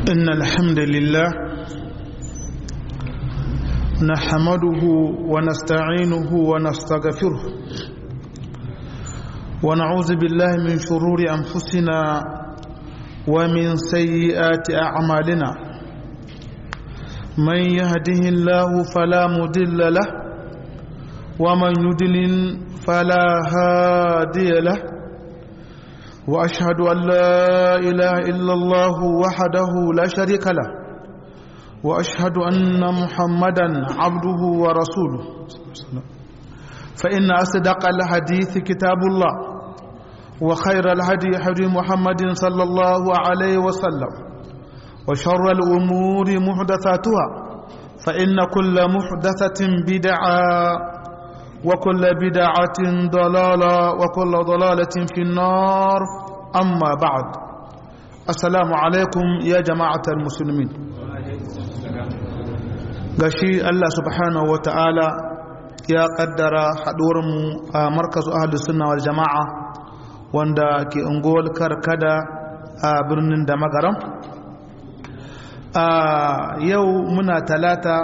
إن الحمد لله نحمده ونستعينه ونستغفره ونعوذ بالله من شرور أنفسنا ومن سيئات أعمالنا من يهده الله فلا مضل له ومن يضلل فلا هادي له واشهد ان لا اله الا الله وحده لا شريك له واشهد ان محمدا عبده ورسوله فان اصدق الحديث كتاب الله وخير الهدي هدي محمد صلى الله عليه وسلم وشر الامور محدثاتها فان كل محدثه بدعه وكل بدعة ضلالة وكل ضلالة في النار أما بعد السلام عليكم يا جماعة المسلمين gashi Allah subhanahu wa ta'ala ya kaddara haɗuwarmu a markazu ahalus sunna wal jama'a wanda ke unguwar karkada a birnin da magaram a yau muna talata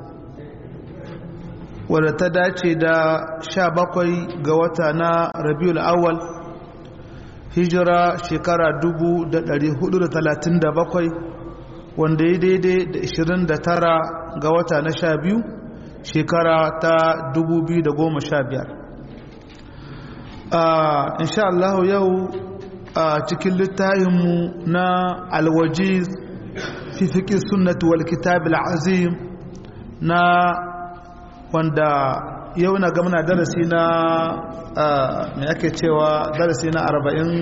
wadda ta dace da sha bakwai ga wata na rabiul awal hijira shekara dubu da dari hudu da talatin da bakwai wanda ya daidai da ishirin da tara ga wata na sha biyu shekara ta dubu biyu da goma sha biyar insha Allah yau a cikin littafinmu na alwajiz fi fiƙi sunnatu wal kitab azim na wanda yau na gamna darasi na mai ake cewa darasi na arba'in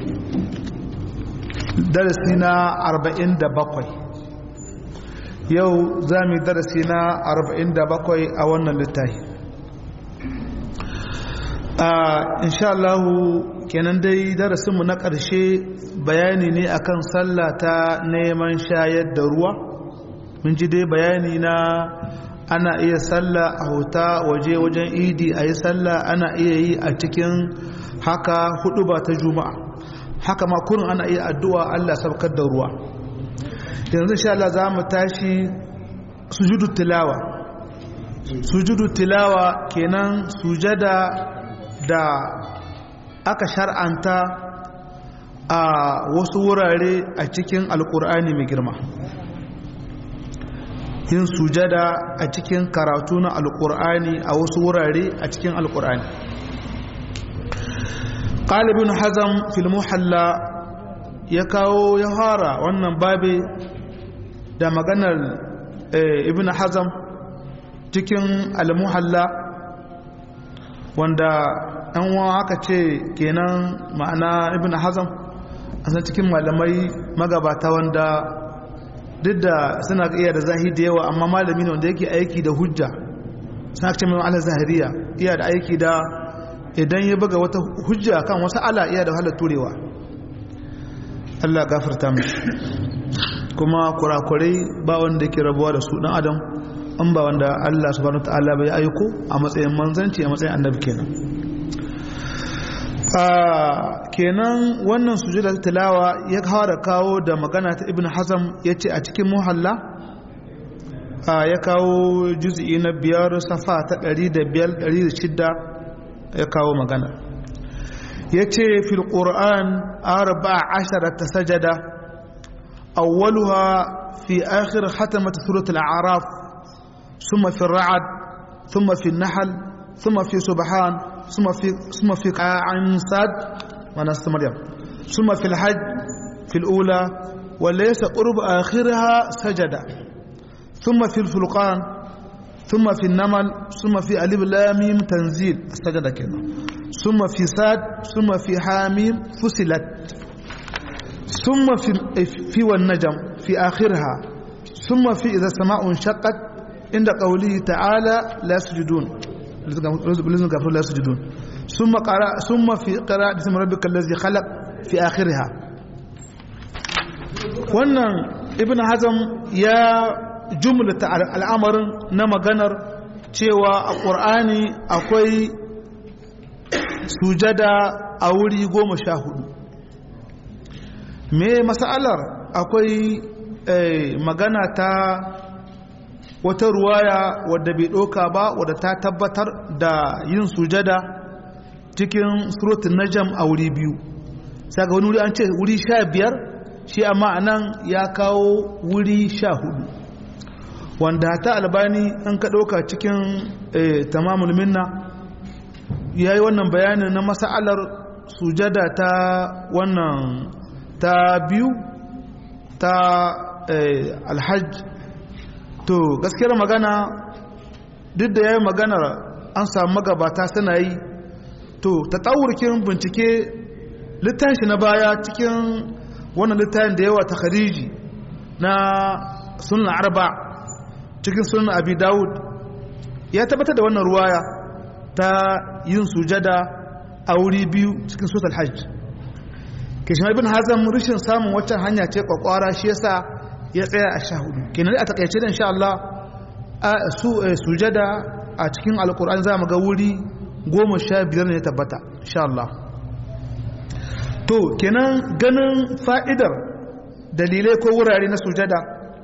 darasi na arba'in da bakwai yau za mu darasi na arba'in da bakwai a wannan littafi insha Allah kenan dai darasinmu na ƙarshe bayani ne akan sallah ta neman shayar da ruwa mun ji dai bayani na ana iya sallah a huta waje wajen idi a yi sallah ana iya yi a cikin haka hudu ba ta juma'a haka ma kurin ana iya addu'a Allah sabkar da ruwa yanzu sha Allah za mu tashi sujudu tilawa sujudu tilawa kenan sujada da aka shar'anta a wasu wurare a cikin alkur'ani mai girma yin sujada a cikin karatu na alkur'ani a wasu wurare a cikin alkur'ani ƙalibin hazam filmuhalla ya kawo ya fara wannan babe da maganar ibn hazam cikin almuhalla wanda an wa aka ce kenan ma'ana ibn hazam a san cikin malamai magabata wanda duk da suna iya da zahiri da yawa amma malami ne wanda yake aiki da hujja suna ce mai ala zahiriya iya da aiki da idan ya buga wata hujja kan wasu ala iya da wahalar turewa Allah gafarta mishi kuma kurakurai ba wanda yake rabuwa da su dan adam an ba wanda Allah subhanahu ta'ala bai aiko a matsayin manzanci a matsayin annabi kenan kenan wannan sujuda tilawa ya fara kawo da magana ta ibn hazam ya ce a cikin muhalla ya kawo juz'i na biyar safa ta ɗari da biyar ɗari da shidda ya kawo magana ya ce fil ƙur'an arba ashara ta sajada awwaluha fi akhir hatamat surat al-a'raf ثم في الرعد ثم في النحل ثم في سبحان ثم في ثم في عن ساد ونست مريم ثم في الحج في الأولى وليس قرب آخرها سجد ثم في الفلقان ثم في النمل ثم في ألف لام تنزيل سجد كده ثم في ساد ثم في حاميم فصلت ثم في في والنجم في آخرها ثم في إذا السماء انشقت عند قوله تعالى لا يسجدون لازم كفر لا يسجدون ثم قرأ ثم في قراءة اسم ربك الذي خلق في آخرها wannan ibn hazam ya jumlata al'amarin na maganar cewa a ƙur'ani akwai sujada a wuri goma sha hudu me masalar akwai magana ta wata ruwaya wadda bai ɗauka ba wadda ta tabbatar da yin sujada cikin surutun najam a wuri biyu sai ga wani wuri an ce wuri sha biyar shi amma anan ya kawo wuri sha hudu wanda ta albani an ka ɗauka cikin tamamul minna ya yi wannan bayanin na masa'alar sujada ta wannan ta biyu ta alhaj to gaskiyar magana duk da ya yi maganar an samu magabata suna yi to ta tsawurkin bincike littafi na baya cikin wannan littafin da yawa ta khariji na sunan arba cikin sunan abi dawud ya tabbatar da wannan ruwaya ta yin sujada a wuri biyu cikin sosal hajj kishin ibn hazam rishin samun waccan hanya ce kwakwara shi yasa ya tsaya a sha hudu kenan a takaice da insha Allah su sujada a cikin alkur'an za mu ga wuri goma sha biyar ne tabbata insha Allah to kenan ganin fa'idar dalilai ko wurare na sujada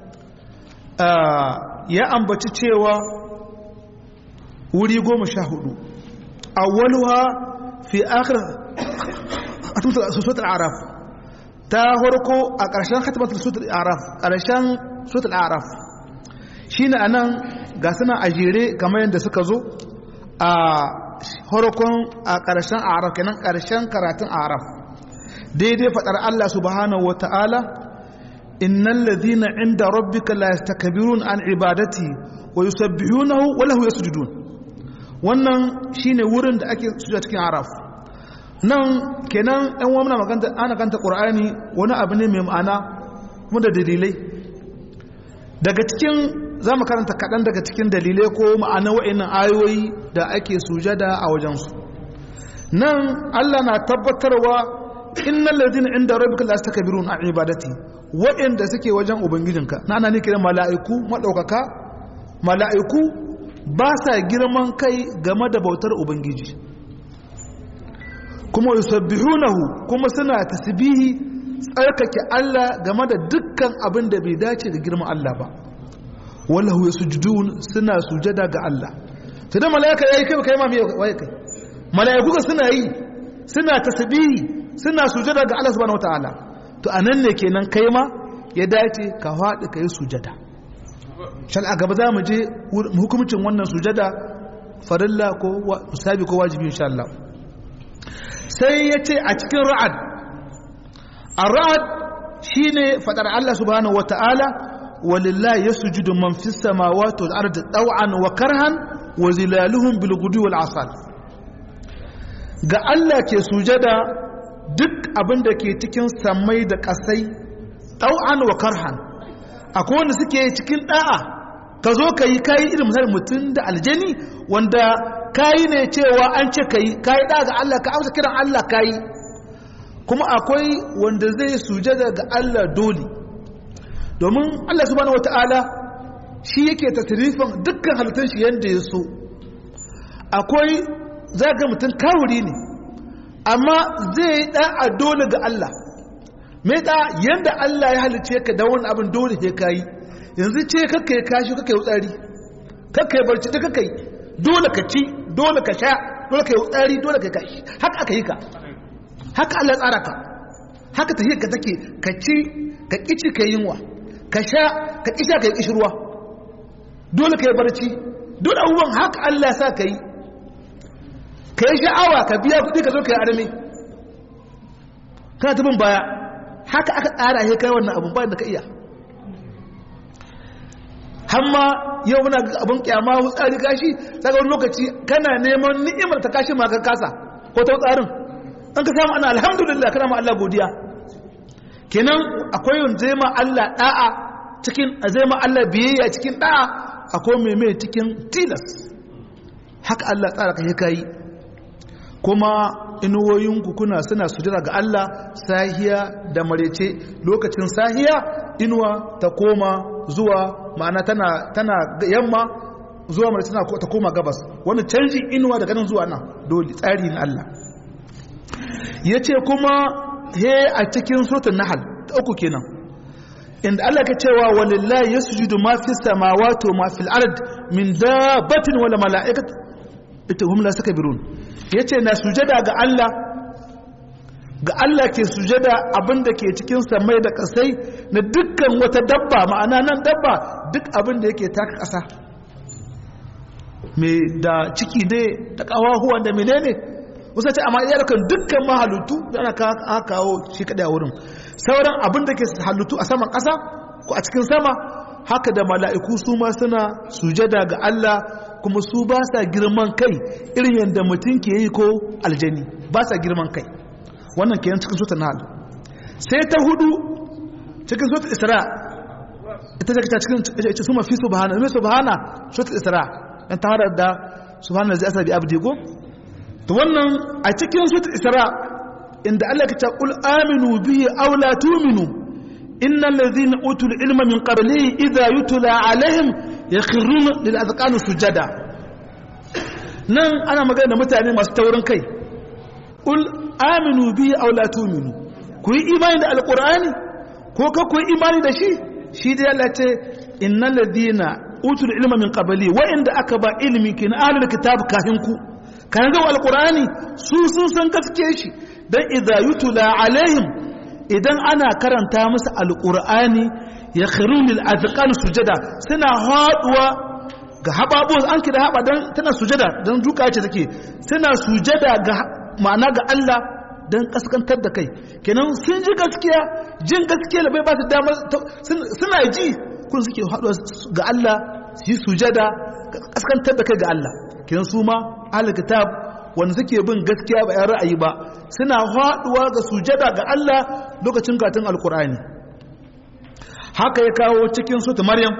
ya ambaci cewa wuri goma sha hudu awwaluha fi akhir suratul araf ta horko a ƙarshen khatimatul suratul araf ƙarshen suratul araf shine anan ga suna a jere kamar yadda suka zo a horkon a ƙarshen araf kenan ƙarshen karatun araf daidai faɗar Allah subhanahu wata'ala innal ladhina inda rabbika la yastakbirun an ibadati wa yusabbihunahu wa lahu yasjudun wannan shine wurin da ake sujada cikin araf nan kenan ɗan wamna maganta ana kanta ƙur'ani wani abu ne mai ma'ana kuma da dalilai daga cikin za mu karanta kaɗan daga cikin dalilai ko ma'ana wa'innan ayoyi da ake sujada a wajensu nan allah na tabbatarwa innal ladina inda rabbika la yastakbirun an ibadati wa'inda suke wajen ubangijinka na ana ne kiran mala'iku madaukaka mala'iku ba sa girman kai game da bautar ubangiji kuma yusabbihunahu kuma suna tasbihi tsarkake Allah game da dukkan abin da bai dace da girman Allah ba wallahu yasjudun suna sujada ga Allah to da malaika yayi kai kai ma me waye kai malaiku ga suna yi suna tasbihi suna sujada ga Allah subhanahu wataala to anan ne kenan kai ma ya dace ka faɗi kai sujada shal a gaba za mu je hukumcin wannan sujada farilla ko musabi ko wajibi insha Allah sai ya ce a cikin ra'ad a ra'ad shi ne faɗar Allah subhanahu wa ta'ala walillahi ya sujudu man fi samawati wal ardi taw'an wa karhan wa zilaluhum bil gudu wal asal ga Allah ke sujada duk abin da ke cikin samai da kasai taw'an wa karhan akwai wanda suke cikin da'a ka zo ka yi kayi irin misali mutum da aljani wanda kayi ne cewa an ce ka yi kayi ɗa ga Allah ka amsa kiran Allah kayi kuma akwai wanda zai sujada ga Allah dole domin Allah subhanahu wata'ala shi yake tasirifin dukkan halittun shi yadda ya so akwai zaga mutum kawuri ne amma zai yi ɗa a dole ga Allah mai ɗa yadda Allah ya halice ka da wani abin dole ya kayi yanzu ce kakka ya kashi kakka ya tsari kakka ya barci da kakka yi dole ka ci dole ka sha dole ka yi tsari dole ka kashi haka aka yi ka haka Allah tsara ka haka ta ka take ka ci ka kici ka yinwa ka sha ka kisha ka yi kishirwa dole ka yi barci dole abubuwan haka Allah sa ka yi ka yi sha'awa ka biya kuɗi ka zo ka yi arami kana tabin baya haka aka tsara ya kai wannan abun bayan da ka iya hamma yau muna abin kyama tsari kashi daga wani lokaci kana neman ni'imar ta kashi maka kasa ko ta tsarin an ka samu ana alhamdulillah kana ma Allah godiya kenan akwai yin zai ma Allah da'a cikin zai ma Allah biyayya cikin da'a akwai mai mai cikin tilas haka Allah tsara kai kai kuma inuwoyinku kuna suna sujira ga Allah sahiya da marece lokacin sahiya inuwa ta koma zuwa ma'ana tana tana yamma zuwa mai tana ta koma gabas wani canji inuwa daga nan zuwa nan dole tsari na Allah yace kuma he a cikin suratul nahl ta uku kenan inda Allah ka cewa walillahi yasjudu ma fi samawati wa ma fil ard min dabbatin wala mala'ikat ita hum la sakbirun yace na sujada ga Allah ga Allah ke sujada abinda ke cikin samai da kasai na dukkan wata dabba ma'ana nan dabba duk abinda yake taka kasa me da ciki ne da kawahuwa da menene wasu ce amma iya kan dukkan mahalutu yana kawo shi kadai a wurin sauran abin da ke halittu a saman ƙasa ko a cikin sama haka da mala'iku su ma suna sujada ga Allah kuma su ba sa girman kai irin yadda mutum ke yi ko aljani ba sa girman kai wannan ke cikin sota na sai ta hudu cikin sota isra ita ce cikin ita su mafi subhana mai subhana sota isra yan ta hada da subhana zai asa bi abdi go to wannan a cikin sota isra inda Allah ya ce qul aminu bihi aw la tu'minu innal ladhina utul ilma min qablihi idha yutla alaihim yakhruna lil azqani sujada nan ana magana da mutane masu taurin kai qul aminu bihi aw la tu'minu ku yi imani da alqur'ani ko ka ku yi imani da shi shi da Allah ce innal ladhina utul ilma min qabli wa inda aka ba ilmi kin ahlul kitab kafin ku kan ga alqur'ani su sun san gaske shi dan idza yutula alaihim idan ana karanta musu alqur'ani ya khirun lil azqan sujada suna haduwa ga hababu an kira haba dan tana sujada dan duka ce take suna sujada ga ma'ana ga Allah dan kaskantar da kai kenan sun ji gaskiya jin gaskiya da bai ba su damar suna ji kun suke haduwa ga Allah su yi sujada kaskantar da kai ga Allah kenan su ma ahlul kitab wanda suke bin gaskiya ba 'yan ra'ayi ba suna haɗuwa ga sujada ga Allah lokacin katin alkur'ani haka ya kawo cikin sutu maryam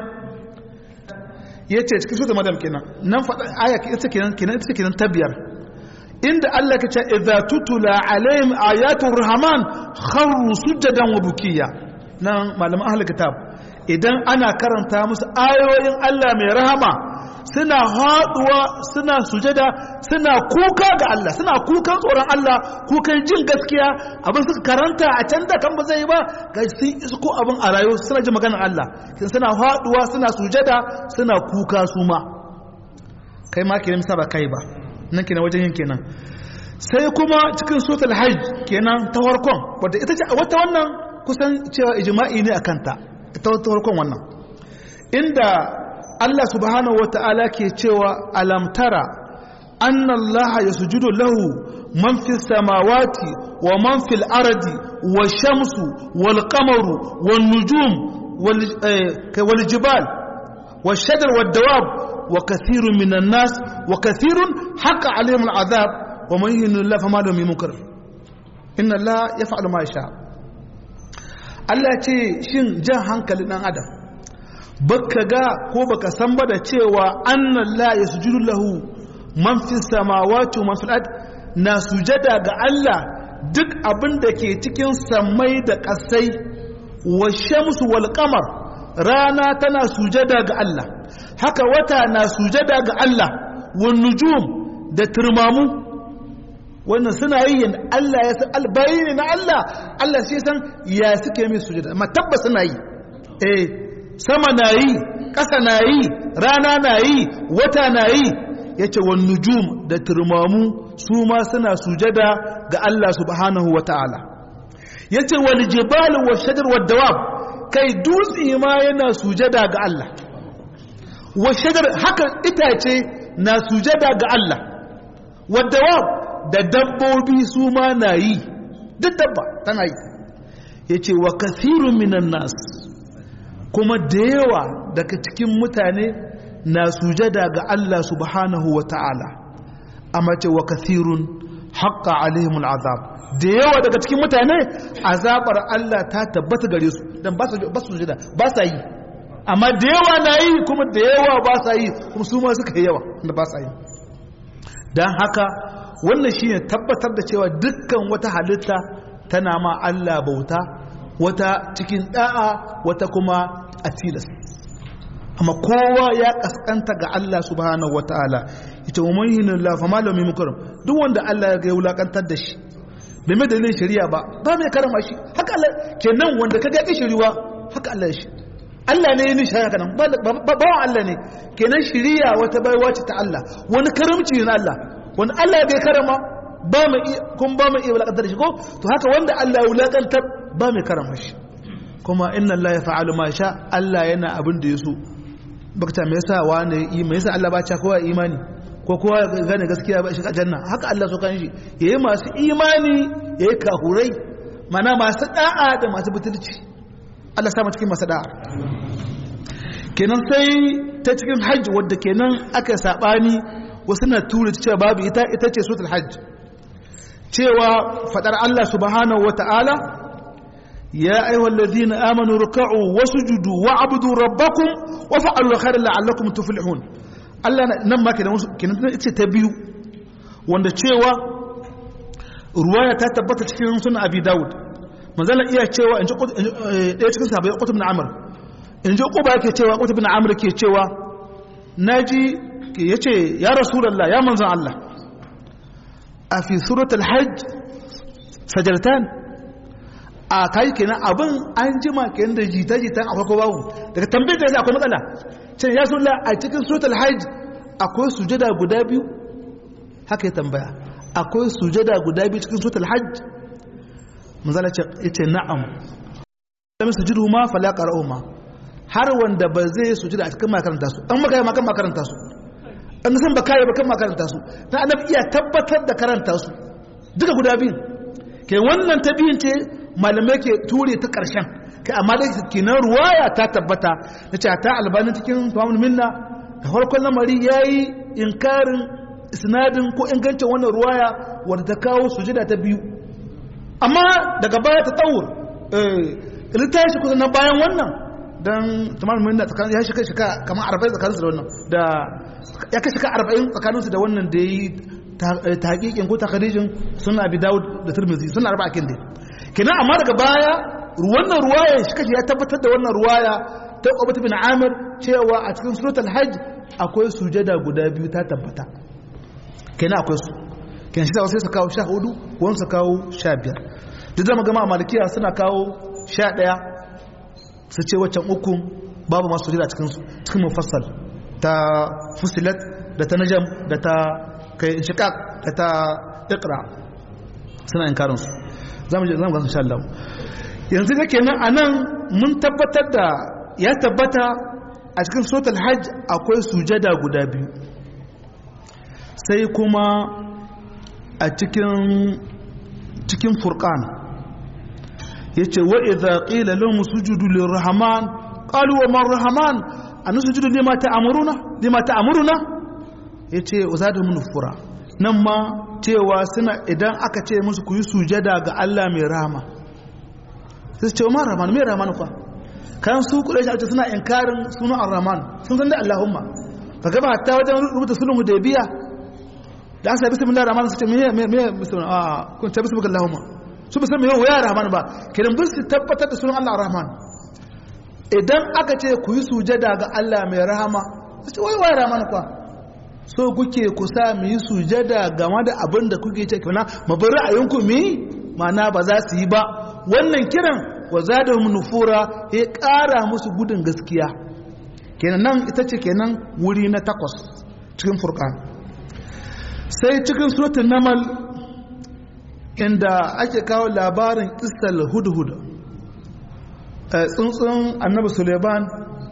ya ce cikin sutu maryam kenan nan faɗa aya ita kenan kenan ita kenan ta biyar inda Allah ka ce idza tutula alaihim ayatul rahman kharru sujadan wa bukiya nan malaman ahlul kitab idan ana karanta musu ayoyin Allah mai rahama suna haɗuwa suna sujada suna kuka ga Allah suna kukan tsoron Allah kukan jin gaskiya abin suka karanta a can da kan ba zai ba ga sun isko abin a rayuwa suna ji maganar Allah suna haɗuwa suna sujada suna kuka su ma kai ma kenan ba kai ba nan kenan wajen yin kenan sai kuma cikin suratul hajj kenan ta farkon wadda ita ce wata wannan kusan cewa ijma'i ne akan ta ta farkon wannan inda Allah subhanahu wa ta'ala ke cewa alamtara anna Allah ya sujudu lahu man fi samawati wa man fil ardi wa shamsu wal qamaru wan nujum wal jibal wa shajar wad dawab wa kathirun minan nas wa kathirun haqa alayhim al azab wa man yuhinu Allah fama lahu min munkar inna Allah yaf'alu ma yasha Allah ce shin jan hankalin dan adam baka ga ko baka san ba da cewa annan la yasjudu lahu man fi samawati wa man fil ard na sujada ga Allah duk abin da ke cikin samai da ƙasai wa shamsu wal qamar rana tana sujada ga Allah haka wata na sujada ga Allah wan nujum da turmamu wannan suna yi yin Allah ya san albayini na Allah Allah sai san ya suke mai sujada amma tabbas suna yi eh sama na yi ƙasa na yi rana na yi wata na yi ya ce wa nujum da turmamu su ma suna sujada ga Allah subhanahu wa ta'ala ya ce wa jibal wa shajar wa dawab kai dutse ma yana sujada ga Allah wa shajar haka itace na sujada ga Allah wa dawab da dabbobi su ma na yi duk dabba tana yi ya ce wa kasirun minan nasu kuma da yawa daga cikin mutane na sujada ga Allah subhanahu wa ta'ala amma ce wa kathirun haƙƙa alaihimul azab da yawa daga cikin mutane azabar Allah ta tabbata gare su don ba su sujada ba sa yi amma da yawa na yi kuma da yawa ba sa yi kuma su ma suka yi yawa da ba sa yi don haka wannan shi ne tabbatar da cewa dukkan wata halitta tana ma Allah bauta wata cikin da'a wata kuma a tilas amma kowa ya kaskanta ga Allah subhanahu wataala ita wa man hinu la fa malamin mukarram duk wanda Allah ya ga wulakantar da shi bai mai dalilin shari'a ba ba mai karama shi haka Allah kenan wanda kaga ya shiriwa haka Allah shi Allah ne ya nishi haka nan bawan Allah ne kenan shiriya wata baiwa ce ta Allah wani karamci ne na Allah wani Allah bai karama ba mu kun ba mu iya wulakantar shi ko to haka wanda Allah ya wulakantar ba mai karama shi kuma inna Allah ya fa'alu ma sha Allah yana abin da ya so bakta me yasa wani yi me yasa Allah ba ta kowa imani ko kowa gane gaskiya ba shi janna haka Allah so kan shi yayi masu imani yayi kahurai mana masu da'a da masu butulci Allah sa mu cikin masu da'a kenan sai ta cikin hajji wadda kenan aka sabani wasu na tura cewa babu ita ita ce suratul hajj cewa fadar Allah subhanahu wata'ala ya ayyuhal ladina amanu ruk'u wasjudu wa'budu rabbakum wa fa'alu khairan la'allakum tuflihun Allah nan ma kenan kenan ita ta biyu wanda cewa ruwaya ta tabbata cikin sunan Abi Dawud manzala iya cewa in ji ɗaya cikin sahabbai Qutb ibn Amr in ji Quba yake cewa Qutb ibn Amr ke cewa naji yace ya Rasulullah ya manzon Allah a fi suratul hajj sajartan a kai kenan abin an jima kenan da jita-jitan akwai ko babu daga tambayar da akwai matsala cin ya sulla a cikin suratul hajj akwai sujada guda biyu haka ya tambaya akwai sujada guda biyu cikin suratul hajj manzala ce yace na'am lam sujudu ma fala qara'u ma har wanda ba zai sujada a cikin makaranta su an maka makan makaranta su an san ba kai ba kan makaranta su na annabi iya tabbatar da karanta su duka guda biyu ke wannan ta biyun ce malamai ke ture ta karshen kai amma da kinan ruwaya ta tabbata na ce ta albani cikin tamamul minna da farkon lamari yayi inkarin isnadin ko ingancin wannan ruwaya wadda ta kawo sujada ta biyu amma daga baya ta tsawur eh ta shi kusa na bayan wannan don tamamul minna tsakanin ya shika shika kamar 40 tsakaninsu da wannan da ya kai shika 40 tsakaninsu da wannan da yi ta hakikin ko takarijin suna abi dawud da turmizi suna arba akin dai kenan amma daga baya wannan ruwaya shi kashi ya tabbatar da wannan ruwaya ta Ubay bin Amir cewa a cikin suratul hajj akwai sujada guda biyu ta tabbata kenan akwai su kenan shi sai su kawo 14 wani su kawo 15 duk da magana malikiya suna kawo 11 su ce waccan uku babu masu sujada cikin su cikin mufassal ta fusilat da ta najam da ta kai inshiqaq da ta iqra suna inkarin su zamu je zamu ga insha Allah yanzu da kenan anan mun tabbatar da ya tabbata a cikin suratul hajj akwai sujada guda biyu sai kuma a cikin cikin furqan yace wa idza qila lahum sujudu lirrahman qalu wa man rahman an sujudu lima ta'muruna lima ta'muruna yace uzadu min fura nan ma cewa suna idan aka ce musu ku yi sujada ga Allah mai rahama sai ce umar rahman mai rahman kwa kan su kudai shi suna inkarin sunan ar-rahman sun san da Allahumma ka gaba hatta wajen rubuta sulhun hudaybiya da aka bismillahir rahman su ce me me me bismillah ah kun ta bismillah Allahumma su bisan me ya rahman ba kiran bin su tabbatar da sunan Allah ar-rahman idan aka ce ku yi sujada ga Allah mai rahama su ce wai wai rahman kwa so kuke kusa mu yi sujada game da abin da kuke ce kana mu bar ra'ayinku mu yi ma'ana ba za su yi ba wannan kiran wa zadahum nufura ya ƙara musu gudun gaskiya kenan nan ita ce kenan wuri na takwas cikin furqan sai cikin suratul namal inda ake kawo labarin qissal hudhud tsuntsun annabi suleiman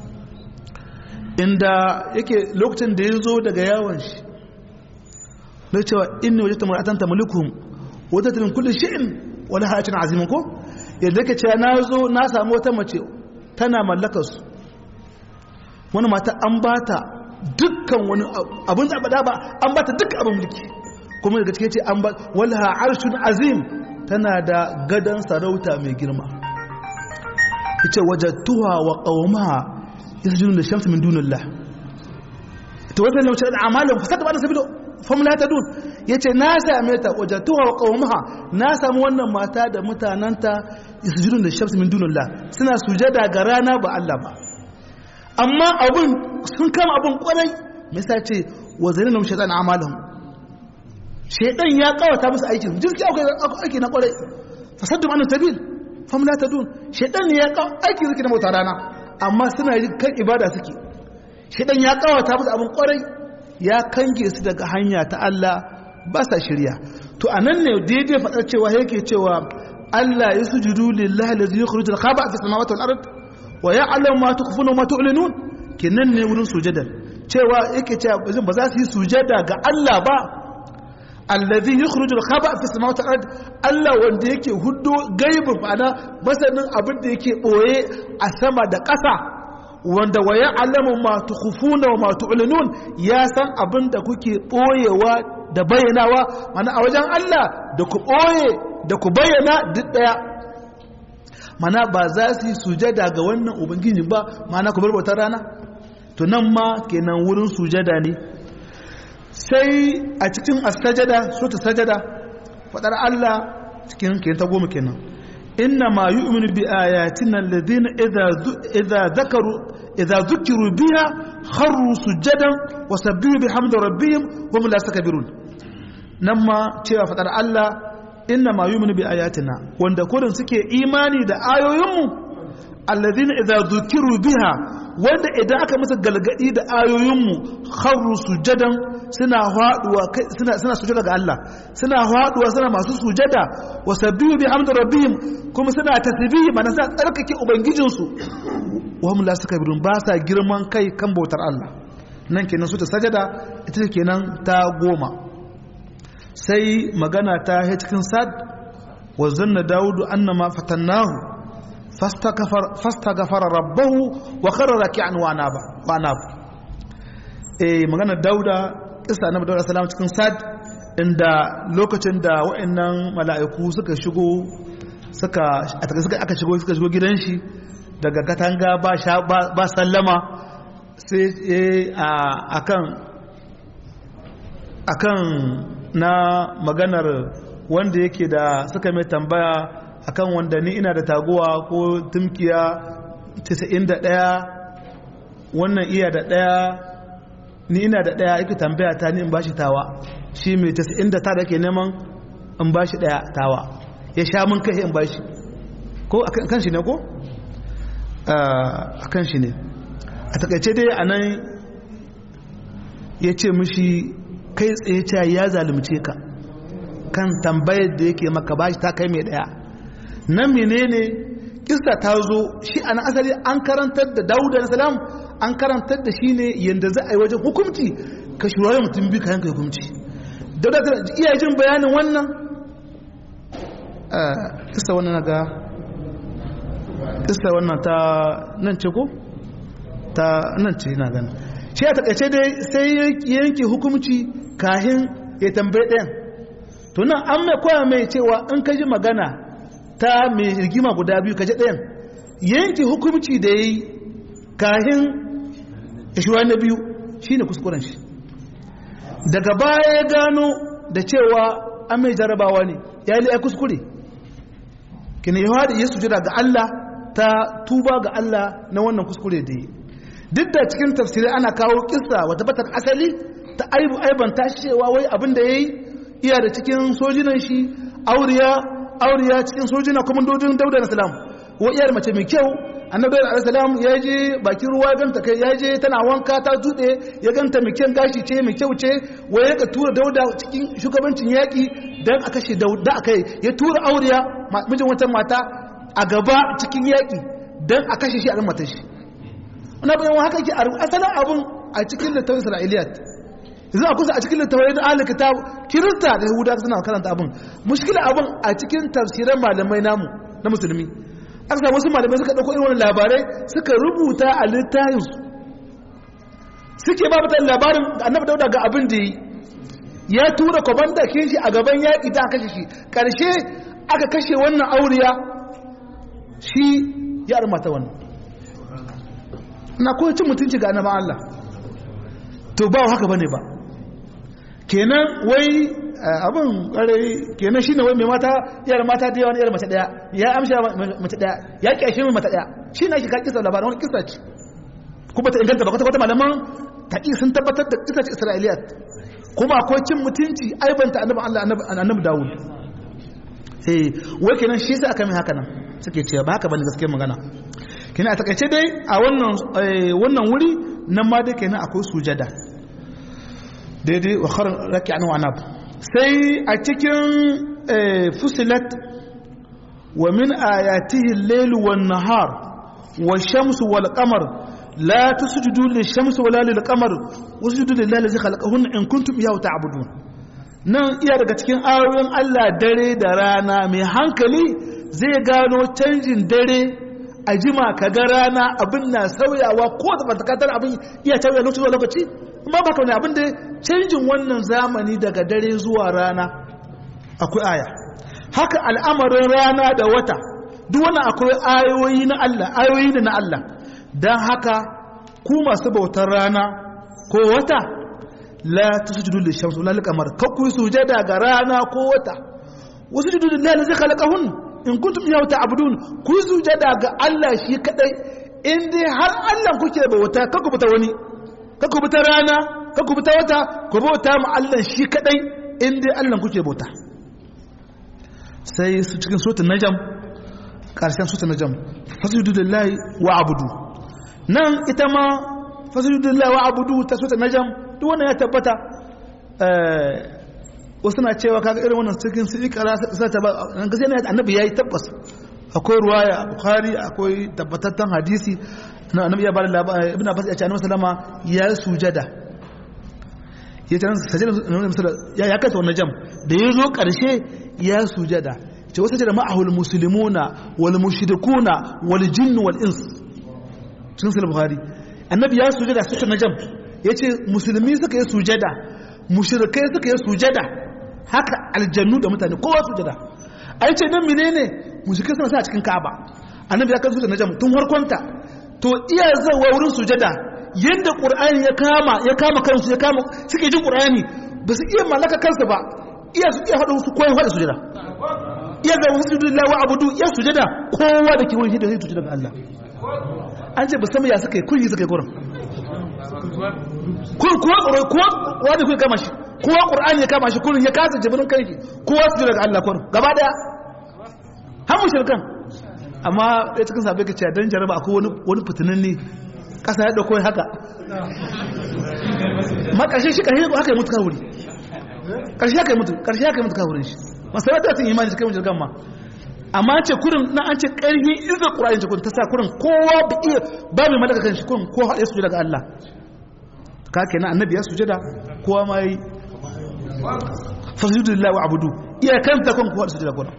inda yake lokacin da ya zo daga yawon shi na cewa inni waje tamar atanta mulikuhum wata tilin kullum shi'in wani hacin azimin ko yadda yake cewa na zo na samu wata mace tana mallakar su wani mata an ba ta dukkan wani abin zaɓaɗa ba an ba ta dukkan abin mulki kuma daga cikin ce an ba wani harshen azim tana da gadon sarauta mai girma ya ce wajattuwa wa ƙaumaha yasjudun da shamsu min dunillah to wannan ne wacce amalin fasada ba da sabilo fam la tadun yace na same ta wajatuha wa qawmaha na samu wannan mata da mutananta yasjudun da shamsu min dunillah suna sujada ga rana ba Allah ba amma abun sun kama abun kwarai me yasa ce wa zainum shaytan amalahum shaytan ya kawata musu aikin jirki akwai aiki na kwarai fasaddu an sabil fam la tadun shedan ne ya kawo aiki suke na bauta rana amma suna yi kan ibada suke shedan ya kawata musu abin kwarai ya kange su daga hanya ta Allah ba sa shirya to anan ne daidai faɗar cewa yake cewa Allah ya sujudu lillahi allazi yukhrijul khaba fi samawati wal ard wa ya'lamu ma tukhfuna wa ma tu'linun kenan ne wurin sujada cewa yake cewa ba za su yi sujada ga Allah ba allazi yukhrijul khaba fi samawati wal ard Allah wanda yake huddo gaibin ma'ana masanin abin da yake boye a sama da ƙasa wanda wa ya'lamu ma tukhfuna wa ma tu'linun ya san abin da kuke boyewa da bayyanawa mana a wajen Allah da ku boye da ku bayyana duk daya mana ba za su yi sujada ga wannan ubangiji ba mana ku bar bautar rana to nan ma kenan wurin sujada ne sai a cikin as-sajada sura sajada fadar Allah cikin kenan ta goma kenan inna ma yu'minu bi ayatina alladhina idza idza dhakaru idza dhukiru biha kharru sujadan wa sabbihu bihamdi rabbihim hum la sakbirun nan ma cewa fadar Allah inna ma yu'minu bi ayatina wanda kurin suke imani da ayoyinmu alladhina idza dhukiru biha wanda idan aka musu galgadi da ayoyinmu kharru sujadan suna haduwa suna suna sujada ga Allah suna haduwa suna masu sujada wa sabbihu bihamdi rabbihim kuma suna tasbihi mana suna tsarkake ubangijin su wa hum la sakbirun ba sa girman kai kan bautar Allah nan kenan su ta sajada ita kenan ta goma sai magana ta he cikin sad wa zanna daudu annama fatannahu fastaghfara rabbahu wa kharra raki'an wa anaba wa anaba eh magana dauda kissa annabi dauda sallallahu cikin sad inda lokacin da wa'annan mala'iku suka shigo suka aka shigo suka shigo gidan shi daga katanga ba ba sallama sai akan akan na maganar wanda yake da suka mai tambaya akan wanda ni ina da taguwa ko tumkiya 91 wannan iya da ɗaya ni ina da ɗaya ake tambaya ta ni in bashi tawa shi mai 99 da ke neman in bashi ɗaya tawa ya sha mun kai in bashi ko a kan shi ne ko? a kan shi ne a takaice dai a nan ya ce mishi kai tsaye cewa ya zalimce ka kan tambayar da yake maka bashi ta kai mai ɗaya nan menene kista ta zo shi an asali an karantar da dawuda na salam an karantar da shi ne yadda za a yi wajen hukumci ka shirya mutum biyu ka yanka hukumci dauda ta iya jin bayanin wannan kista wannan na ga kista wannan ta nan ce ko ta nan ce na gani shi a takaice dai sai yanke hukumci kahin ya tambaye ɗayan to nan an mai koya mai cewa in ka ji magana ta mai rigima guda biyu kaje ɗayan yanke hukumci da ya yi kahin ishiwa na biyu shi ne kuskuren shi daga baya ya gano da cewa an mai jarabawa ne ya yi ya kuskure kina yi haɗe ya sujira ga Allah ta tuba ga Allah na wannan kuskure da yi duk da cikin tafsirai ana kawo kisa wata batar asali ta aibu aibanta cewa wai abin da ya yi iya da cikin sojinan shi auriya auriya cikin sojina komandojin dauda na salam wa iyar mace mai kyau annabi da salam ya je bakin ruwa ganta kai ya je tana wanka ta tude ya ganta mai kyan gashi ce mai kyau ce wa ya ka tura dauda cikin shugabancin yaki dan a kashe dauda akai ya tura auriya mijin wata mata a gaba cikin yaki dan a kashe shi a matar shi wannan bayan haka yake asalin abun a cikin littafin isra'iliyat yanzu a kusa a cikin littafai na ahalin kitab kirista da yahuda suna karanta abin mushkila abin a cikin tafsiran malamai namu na musulmi aka samu wasu malamai suka ɗauko irin wani labarai suka rubuta a littafinsu suke ba mutane labarin da annabi dauda ga abin da yi ya tura kwamanda ke shi a gaban yaƙi ta kashe shi ƙarshe aka kashe wannan auriya shi ya armata wannan na koyi cin mutunci ga annaban Allah to ba haka bane ba kenan wai abin kare kenan shine wai mai mata yar mata da yawa ne yar mace daya ya amsha mace daya ya kyashe mai mace daya shine ake ka kisa labarin wani kisa ce kuma ta inganta ba kwata kwata malaman taƙi sun tabbatar da kisa ce isra'iliyat kuma akwai cin mutunci aibanta annabi Allah annabi Dawud eh wai kenan shi yasa aka mai haka nan suke cewa ba haka bane gaskiyar magana kina a takaice dai a wannan wannan wuri nan ma dai kenan akwai sujada daidai wa kharar raki'an wa anab sai a cikin fusilat wa min ayatihi al-layl wan nahar wash-shamsu wal qamar la tasjudu lish-shamsi wala lil-qamar wasjudu lillahi allazi khalaqahunna in kuntum iyyahu ta'budun nan iya daga cikin ayoyin Allah dare da rana mai hankali zai gano canjin dare a jima ka ga rana abin na sauyawa ko da fantakatar abin iya sauya lokaci zuwa lokaci amma ba kawai abin da canjin wannan zamani daga dare zuwa rana akwai aya haka al'amarin rana da wata duk wani akwai ayoyi na Allah ayoyi ne na Allah don haka ku masu bautar rana ko wata la tusjudu lishamsi wala liqamar kakku sujada ga rana ko wata wasjudu lillahi allazi khalaqahun in kuntum iyyahu ta'budun ku sujada ga Allah shi kadai in dai har Allah kuke bauta kakku bauta wani kakku bauta rana kakku bauta wata ku bauta mu Allah shi kadai in dai Allah kuke bauta sai su cikin suratul najm karshen suratul najm fasjudu lillahi wa abudu nan ita ma fasjudu lillahi wa abudu ta suratul najm duk wannan ya tabbata wasu na cewa kaga irin wannan cikin su ikara sai ta ba gaskiya ne annabi yayi tabbas akwai ruwaya a bukhari akwai tabbatattan hadisi na annabi ya bada labari ibnu abbas ya ce annabi sallama ya sujada ya ce sajada ya ya kasa wannan jam da ya zo karshe ya sujada ce wasu da ma'ahul muslimuna wal mushrikuna wal jinn wal ins cikin sahih bukhari annabi ya sujada sai na jam yace musulmi suka yi sujada mushrikai suka yi sujada haka aljannu da mutane kowa sujada ai ce dan menene mushrikai suna sa cikin Ka'aba annabi ya kansu da najam tun harkonta to iya zawa wurin sujada yanda qur'ani ya kama ya kama kansu ya kama suke jin qur'ani ba su iya mallaka kansu ba iya su iya hada su koyi hada sujada iya ga sujudu lillahi wa abudu iya sujada kowa da ke wurin shi da zai sujada ga Allah an ce ba san ya suka yi kun yi suka yi gurin kun kuwa tsoro kuwa wanda kuwa kama shi kowa qur'ani ya kama shi kurin ya kasa jibirin kai kowa su daga Allah kurin gaba daya har mu shirkan amma ɗaya cikin sabai ka ce dan jaraba akwai wani wani fitinin ne kasa ya dauko haka ma karshe shi karshe haka ya mutu kawuri karshe haka ya mutu karshe haka ya mutu kawurin shi masarar da sun imani cikin shirkan ma amma ce kurin na an ce ƙarfi izar ƙura'in ce kurin ta sa kurin kowa ba iya ba mai malaka kan shi kurin ko haɗe su daga Allah ka ke na annabi ya suje da kowa ma yi fasidu lillahi wa abudu iya kanta kan kowa da suje da kurin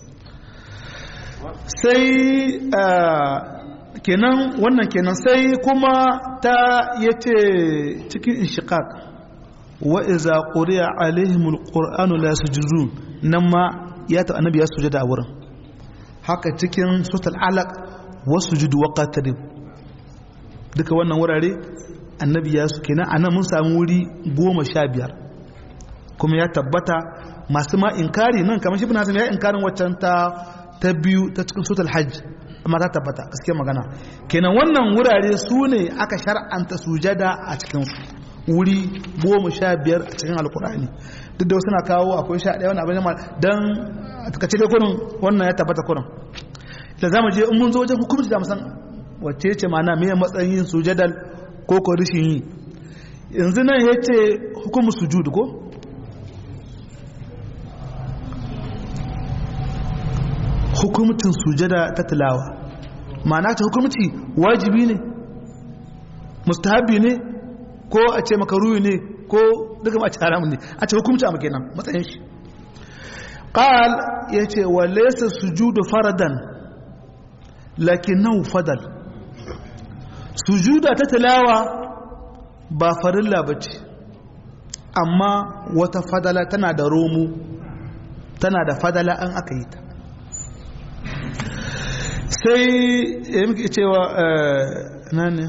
sai kenan wannan kenan sai kuma ta yace cikin inshiqaq wa iza quriya alaihimul qur'anu la yasjudun nan ma ya ta annabi ya sujada a wurin haka cikin sutal alaq wasu judu waqatarib duka wannan wurare annabi ya su kenan anan mun samu wuri goma sha biyar kuma ya tabbata masu ma inkari nan kamar shi bin hasan ya inkarin waccan ta ta biyu ta cikin sutal hajj amma ta tabbata gaskiyar magana kenan wannan wurare su ne aka shar'anta sujada a cikin wuri goma sha biyar a cikin alkur'ani duk da wasu na kawo akwai sha ɗaya wani abin yamma don a takace dai kurin wannan ya tabbata kurin da za mu je in mun zo wajen hukumci da musan wacce ce mana mai matsayin sujadal ko ko rishin yi yanzu nan ya ce hukumu sujudu ko hukumcin sujada ta tilawa ma'ana ta hukumci wajibi ne mustahabi ne ko a ce makaruyi ne ko duka ma a ce haramun ne a ce hukumci a makenan matsayin shi qal yace wa laysa sujudu faradan lakinnahu fadal sujuda ta tilawa ba farilla bace amma wata fadala tana da romu tana da fadala an aka yi ta sai ya muke cewa na ne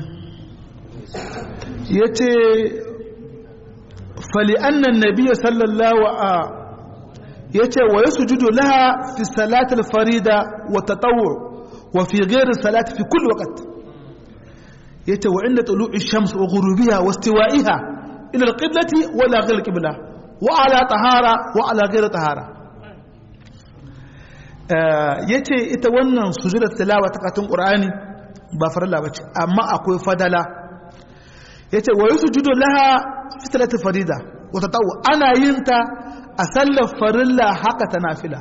ya ce fali'annan nabiya sallallahu a ya ce wa ya sujudu laha fi salatul farida wa tatawu wa fi gairin salati fi kulli waqt ya ce wa inda tulu'i shams wa ghurubiha wa istiwa'iha ila alqiblati wa la ghayr qibla wa ala tahara wa ala ghayr tahara ya ce ita wannan sujudar tilawa ta katun ƙur'ani ba farilla ba ce amma akwai fadala ya ce wa yi sujudu laha fitilati farida wata ta'u ana yin ta a sallar farilla haka ta nafila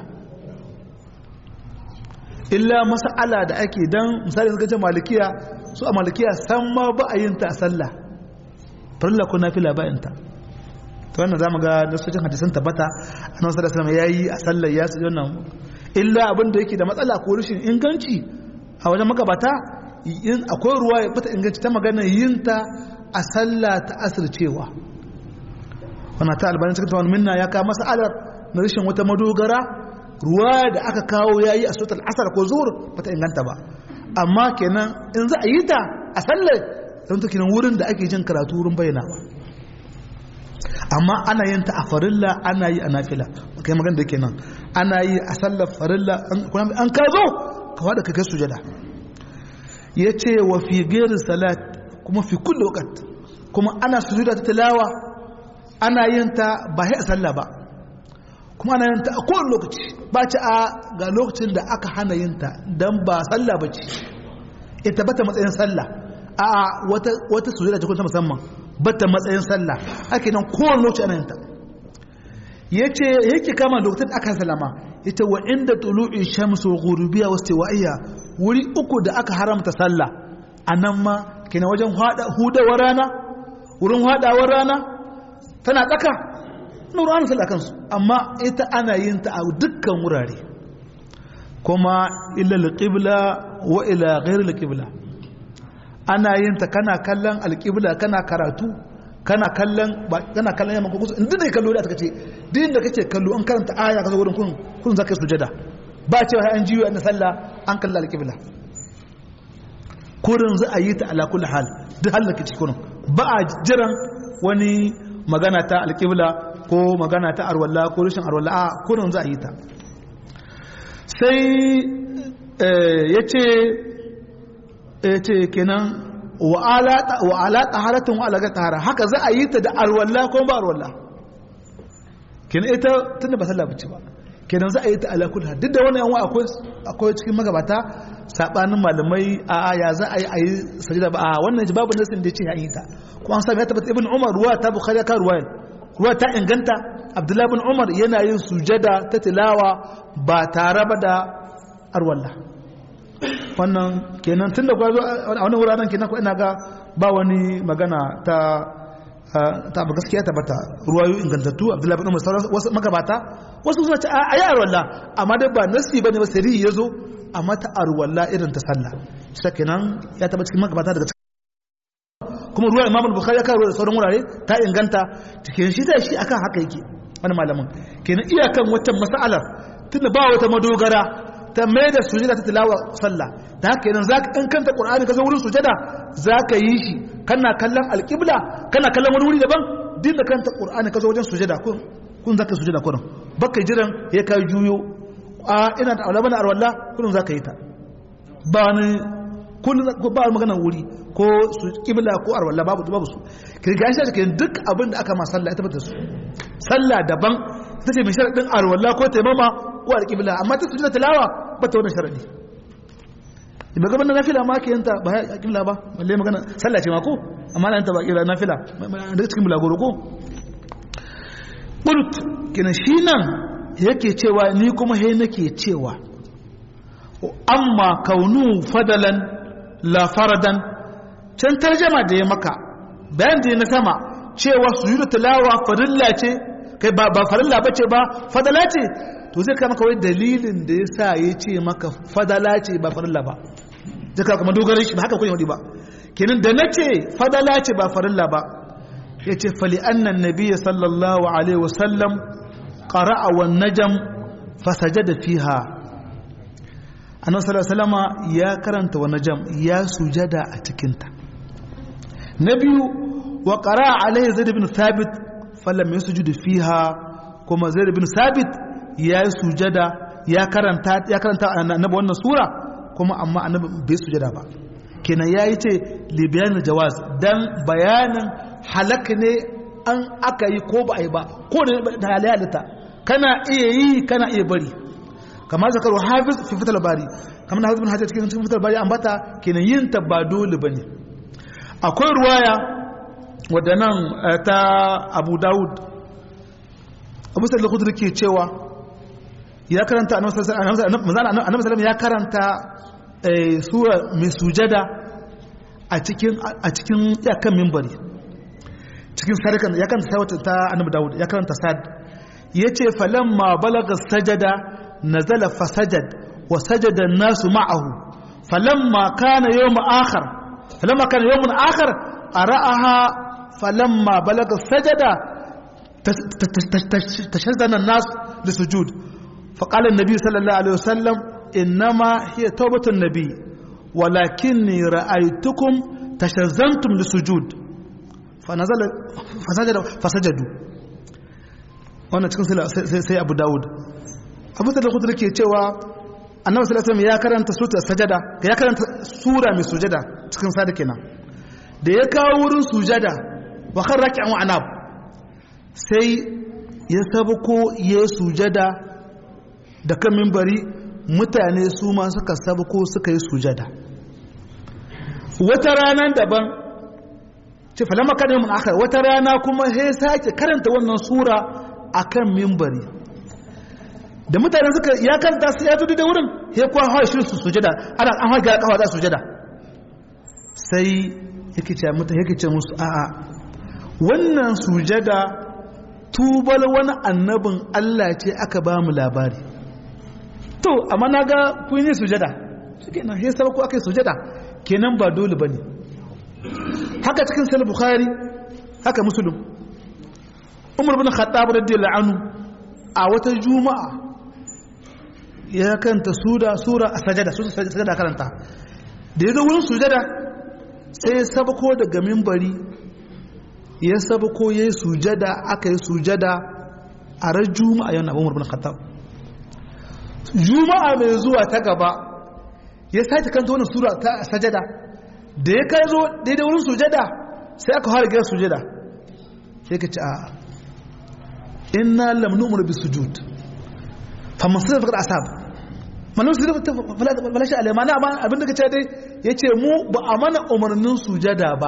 illa mas'ala da ake dan misali suka ce malikiya su a malikiya san ma ba a yin ta a sallah farilla ko nafila ba yin ta to wannan zamu ga nasojin hadisan tabbata annabi sallallahu alaihi wasallam yayi a sallar ya su wannan illa abin da yake da matsala ko rashin inganci a wajen magabata yin akwai ruwa ya fita inganci ta magana yin ta a sallah ta asircewa wannan ta albanin cikin tawon minna ya kawo mas'alar na rashin wata madogara ruwa da aka kawo ya yi a sotar asar ko zuwar bata inganta ba amma kenan in za a yi ta a sallar don ta kenan wurin da ake jin karatu wurin bayyanawa amma ana yin ta a farilla ana yi a nafila kai magana da kenan ana yi a sallar farilla an ka zo ka wada ka kai sujada ya ce wa fi gairin salat kuma fi kulle wakat kuma ana sujuda ta tilawa ana yin ta ba a sallah ba kuma ana yin ta a kowane lokaci ba ci a ga lokacin da aka hana yin ta don ba sallah ba ce ita bata matsayin sallah a wata wata sujuda ce ta musamman bata matsayin sallah ake nan kowane lokaci ana yin ta yace yake kama lokacin aka salama ita wa inda tulu'i shamsu ghurubiya wastiwaiya wuri uku da aka haramta sallah anan ma kina wajen hudawar rana wurin hadawar rana tana tsaka nuru an sallah kansu amma ita ana yin ta a dukkan wurare kuma illa alqibla wa ila ghairi alqibla ana yin ta kana kallon alqibla kana karatu kana kallon ba kana kallon yamma ko kusa inda ne kallo da aka ce din da kake kallo an karanta aya ka zo wurin kun kun zaka sujada ba cewa an jiyo an sallah an kalla alqibla kurin za a yi ta ala kulli hal duk halin da cikin ba a jiran wani magana ta alqibla ko magana ta arwalla ko rashin arwalla a kurin za a yi ta sai yace yace kenan wa ala taharatin wa alaga tahara haka za a yi ta da alwalla ko ba alwalla kenan ita tunda ba sallah bace ba kenan za a yi ta ala kullu duk da wannan yanwa akwai akwai cikin magabata sabanin malamai a ya za a yi a yi sajida ba a wannan babu nasin da yace ya yi ta ko an sami ya tabbata ibn umar ruwa ta bukhari ka ruwa ruwa ta inganta abdullahi ibn umar yana yin sujada ta tilawa ba tare ba da arwalla wannan kenan tun da kwazo a wani wuraren kenan ko ina ga ba wani magana ta ta ba gaskiya ta bata ruwayo ingantattu abdullahi bin umar wasu magabata wasu suna ce a yi arwalla amma dai ba nasi bane ba sirri ya zo amma ta arwalla irin ta sallah shi kenan ya taba cikin magabata daga cikin kuma ruwa imam bukhari ya kawo da sauran wurare ta inganta cikin shi da shi akan haka yake wani malamin kenan iyakan wata mas'alar tunda ba wata madogara ta mai da sujada ta tilawa sallah da haka yanzu zaka in kanta qur'ani ka zo wurin sujada zaka yi shi kana kallon alqibla kana kallon wani wuri daban din da kanta qur'ani ka zo wajen sujada kun kun zaka sujada kurin baka jiran ya ka juyo a ina da aulabana arwalla kun zaka yi ta ba ni kun ba magana wuri ko su qibla ko arwalla babu babu su kirga shi take duk abin da aka ma sallah ita bata su sallah daban ita ce mai sharadin arwalla ko taimama ko alqibla amma ta sujada tilawa bata wannan sharadi ba gaban na nafila ma ke yanta ba ya kibla ba balle magana sallah ce ma ko amma na yanta ba kira nafila daga cikin bulagoro ko qult kina shi nan yake cewa ni kuma he nake cewa amma kaunu fadalan la faradan can tarjama da ya maka bayan da na sama cewa sujudu tilawa farilla ce kai ba ba farilla bace ba fadala ce to zai kama kawai dalilin da ya sa ya ce maka fadala ce ba farilla ba zai kama dogarin shi ba haka kunya ba kenan da na ce fadala ce ba farilla ba ya ce fali annan nabiya sallallahu alaihi wasallam ƙara'a wa najam fasajada fiha annabi sallallahu alaihi ya karanta wa najam ya sujada a cikinta na biyu wa qara'a alaihi zaid ibn thabit falam yasjud fiha kuma zaid ibn thabit ya yi sujada ya karanta ya karanta annabi wannan sura kuma amma annabi bai sujada ba kenan yayi ce li bayan jawaz dan bayanin halak ne an aka yi ko ba a yi ba ko da halatta kana iya yi kana iya bari kamar zakaru hafiz fi fitar bari kamar na hafiz bin hajjar cikin fitar bari ambata kenan yin ta ba dole bane akwai ruwaya wadda nan ta abu dawud abu sallallahu khudri ke cewa ya karanta annabi sallallahu ya karanta sura mai sujada a cikin a cikin yakan minbari cikin sadakan ya karanta sawata ta annabi dawud ya karanta sad yace falamma balaga sajada nazala fasajad wa sajada an-nasu ma'ahu falamma kana yawm akhar falamma kana yawm akhar ara'aha falamma balaga sajada تشهدنا الناس لسجود فقال النبي صلى الله عليه وسلم إنما هي توبة النبي ولكني رأيتكم تشزنتم لسجود فنزل فسجد فسجدوا wannan cikin sai abu dawud abu da kudu ke cewa annabi sallallahu alaihi ya karanta sura sajada ya karanta sura mai sujada cikin sada kenan da ya kawo wurin sujada wa kan raki'an wa anab sai ya sabuko ya sujada da kan mimbari mutane su ma suka sabuko suka yi sujada wata ranar daban ce falama kan mun aka wata rana kuma sai sake karanta wannan sura akan mimbari da mutane suka ya karanta sai ya tudu da wurin ya kuwa hawa shi su sujada ana an hawa ga kawa za sujada sai yake ce mutane yake ce musu a'a wannan sujada tubal wani annabin Allah ce aka ba mu labari to amma na ga kun yi sujada shi kenan sai sabako aka yi sujada kenan ba dole ba ne haka cikin sahih bukhari haka muslim umar bin khattab radiyallahu anhu a wata juma'a ya kanta sura sura a sajada sura sajada karanta da ya zo wurin sujada sai ya sabako daga mimbari ya sabako ya yi sujada aka yi sujada a ran juma'a yana umar bin khattab juma'a mai zuwa ta gaba ya sake kanta wani sura ta sajada da ya kai zo daidai wurin sujada sai aka fara gina sujada sai ka ci a inna lam nu'mur bi sujud fa masal faqad asab manan su da fala shi alai mana abin da kace dai yace mu ba a mana umarnin sujada ba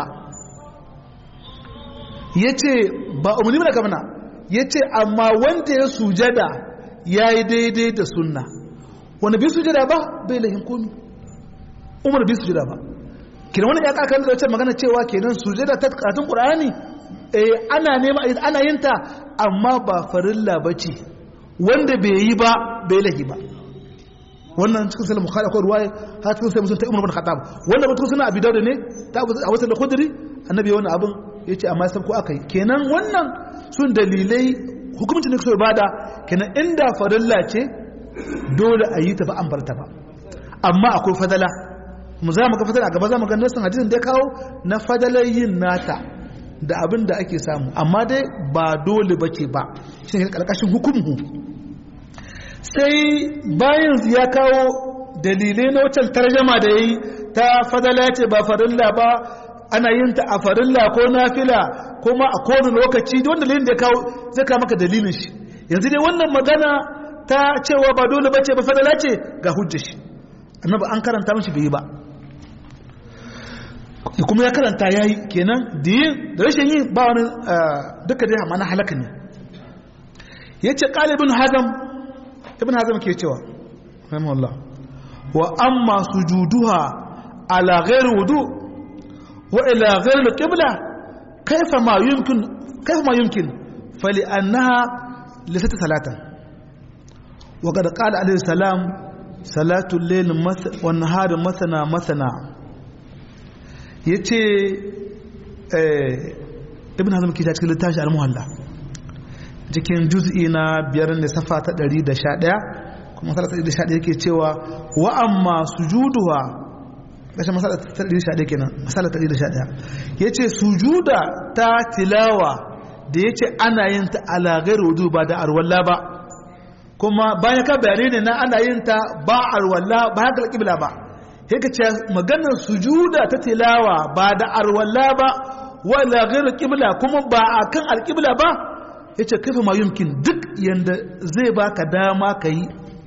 yace ba umarni ba kamana yace amma wanda ya sujada yayi daidai da sunna wanda bi sujada ba bai lahin komi umar bi sujada ba kenan wani ya kakan da wacce magana cewa kenan sujada ta karatun qur'ani eh ana nema ana yin ta amma ba farilla bace wanda bai yi ba bai lahi ba wannan cikin sahih bukhari akwai ruwaya har cikin sahih muslim ta umar bin khattab wannan mutum suna abi dauda ne ta a wata da khudri annabi wannan abin yace amma sai ko akai kenan wannan sun dalilai hukumcin da suka bada kenan inda farilla ce dole a yi ta ba an barta ba amma akwai fadala mu za mu ga fadala a gaba za mu ga nasin hadisin da ya kawo na fadalar yin nata da abin da ake samu amma dai ba dole bace ba shi ne karkashin hukumu sai bayan ya kawo dalilai na wacce tarjama da yayi ta fadala ce ba farilla ba ana yin ta a farilla ko nafila ko ma a kowane lokaci da wanda dalilin da ya kawo zai kawo maka dalilin shi yanzu dai wannan magana ta cewa ba dole bace ba fadala ce ga hujjar shi annabi an karanta mishi bai yi ba kuma ya karanta yayi kenan da yin da rashin yin ba wani duka dai amma na halaka ne yace qalibun hazam ibn hazam ke cewa rahimahullah wa amma sujuduha ala ghairi wudu wa ila ghairi alqibla kayfa ma yumkin kayfa ma yumkin fali annaha laysat salatan wa qad qala alayhi salam salatu al-layl wa an-nahar mathana mathana yace eh ibn hazm ke cikin littafi al-muhalla cikin juz'i na biyar ne safa ta 111 kuma masala ta 111 yake cewa wa amma sujuduha kashe masala ta 111 kenan masala ta 111 yace sujuda ta tilawa da yace ana yin ta ala ghairu wudu ba da arwalla ba kuma bayan ka bayani ne na ana yin ta ba arwalla ba haka alqibla ba yake ce maganar sujuda ta tilawa ba da arwalla ba wala ghairu qibla kuma ba akan alqibla ba ya ce kafa ma yumkin duk yadda zai baka dama ka yi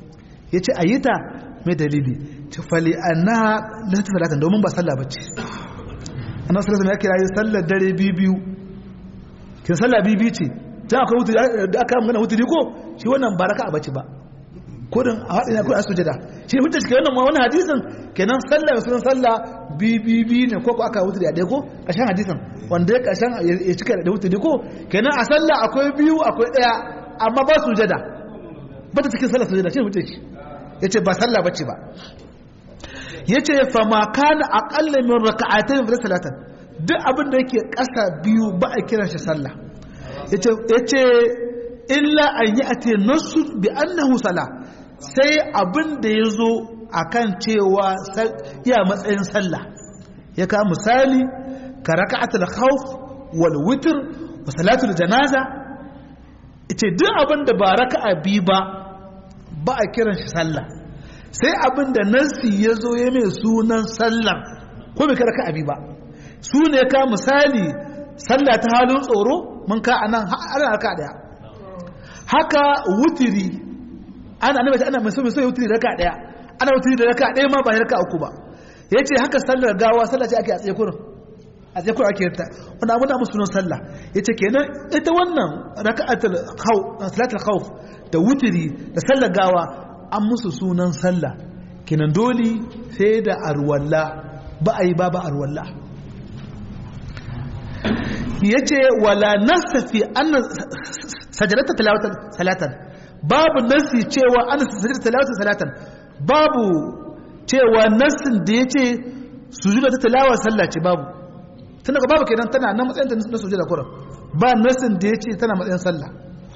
yace ayita mai dalili ta fali annaha la tafalatan domin ba sallah bace annabi sallallahu alaihi wasallam ya kira sallar dare biyu biyu kin sallah biyu biyu ce dan akwai wutu da aka magana wutu ko shi wannan baraka a bace ba ko dan a hadin ko a sujada shi ne hujja wannan wannan hadisin kenan sallah sunan sallah biyu biyu biyu ne ko ko aka wutu da ɗaya ko kashan hadisin wanda ya kashan ya cika da wutu ko kenan a sallah akwai biyu akwai ɗaya amma ba sujada ba ta cikin sallah sujada shi ne hujja yace ba sallah bace ba yace fa ma kana aqalla min raka'atayn fi salatan duk abin da yake ƙasa biyu ba a kiran shi sallah yace yace illa an ya'ti nasu bi annahu sala sai abin da yazo akan cewa ya matsayin sallah ya ka misali ka raka'atul khawf wal witr wa salatul janaza yace duk abin da ba raka'a biyu ba ba a kiran shi sallah sai abin da nassi ya zo ya mai sunan sallar ko bai kada ka abi ba su ne ka misali sallah ta halin tsoro mun ka anan ana raka daya haka wutiri ana annabi ana mai so mai so wutiri raka daya ana wutiri da raka daya ma ba raka uku ba yace haka sallar gawa sallah ce ake a tsaye kurin a tsaye kurin ake ta wannan abin da musu sunan sallah yace kenan ita wannan raka'atul khawf salatul khawf da wutiri da sallar gawa an musu sunan sallah kinan dole sai da arwalla ba a yi ba ba arwalla ya ce wala nasafi an sajadata talawatan salatan babu nasi cewa an sajadata talawatan salatan babu cewa nasin da ya ce sujuda ta talawa sallah ce babu tun daga babu kenan tana na matsayin na sujuda kuran ba nasin da ya ce tana matsayin sallah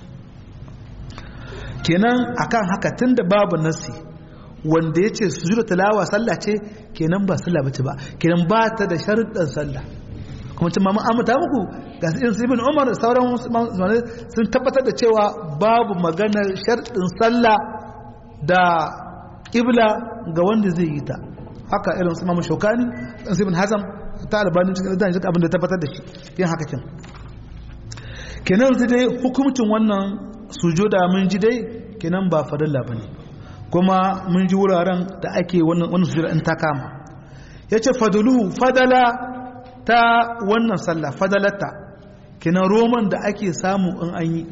kenan akan haka tunda babu nasi wanda ya ce sujuda talawa sallah ce kenan ba sallah bace ba kenan ba ta da sharuɗan sallah kuma cin mamu amata muku ga irin ibn umar da sauran sun tabbatar da cewa babu maganar sharuɗin sallah da ƙibla ga wanda zai yi ta haka irin su mamu shokani ɗan ibn hazam ta albanin cikin da abin da tabbatar da shi yin haka kin kenan sai dai hukumcin wannan sujuda mun ji dai kenan ba farilla bane kuma mun ji wuraren da ake wannan wannan sujuda in ta kama yace fadulu fadala ta wannan sallah fadalata kenan roman da ake samu in an yi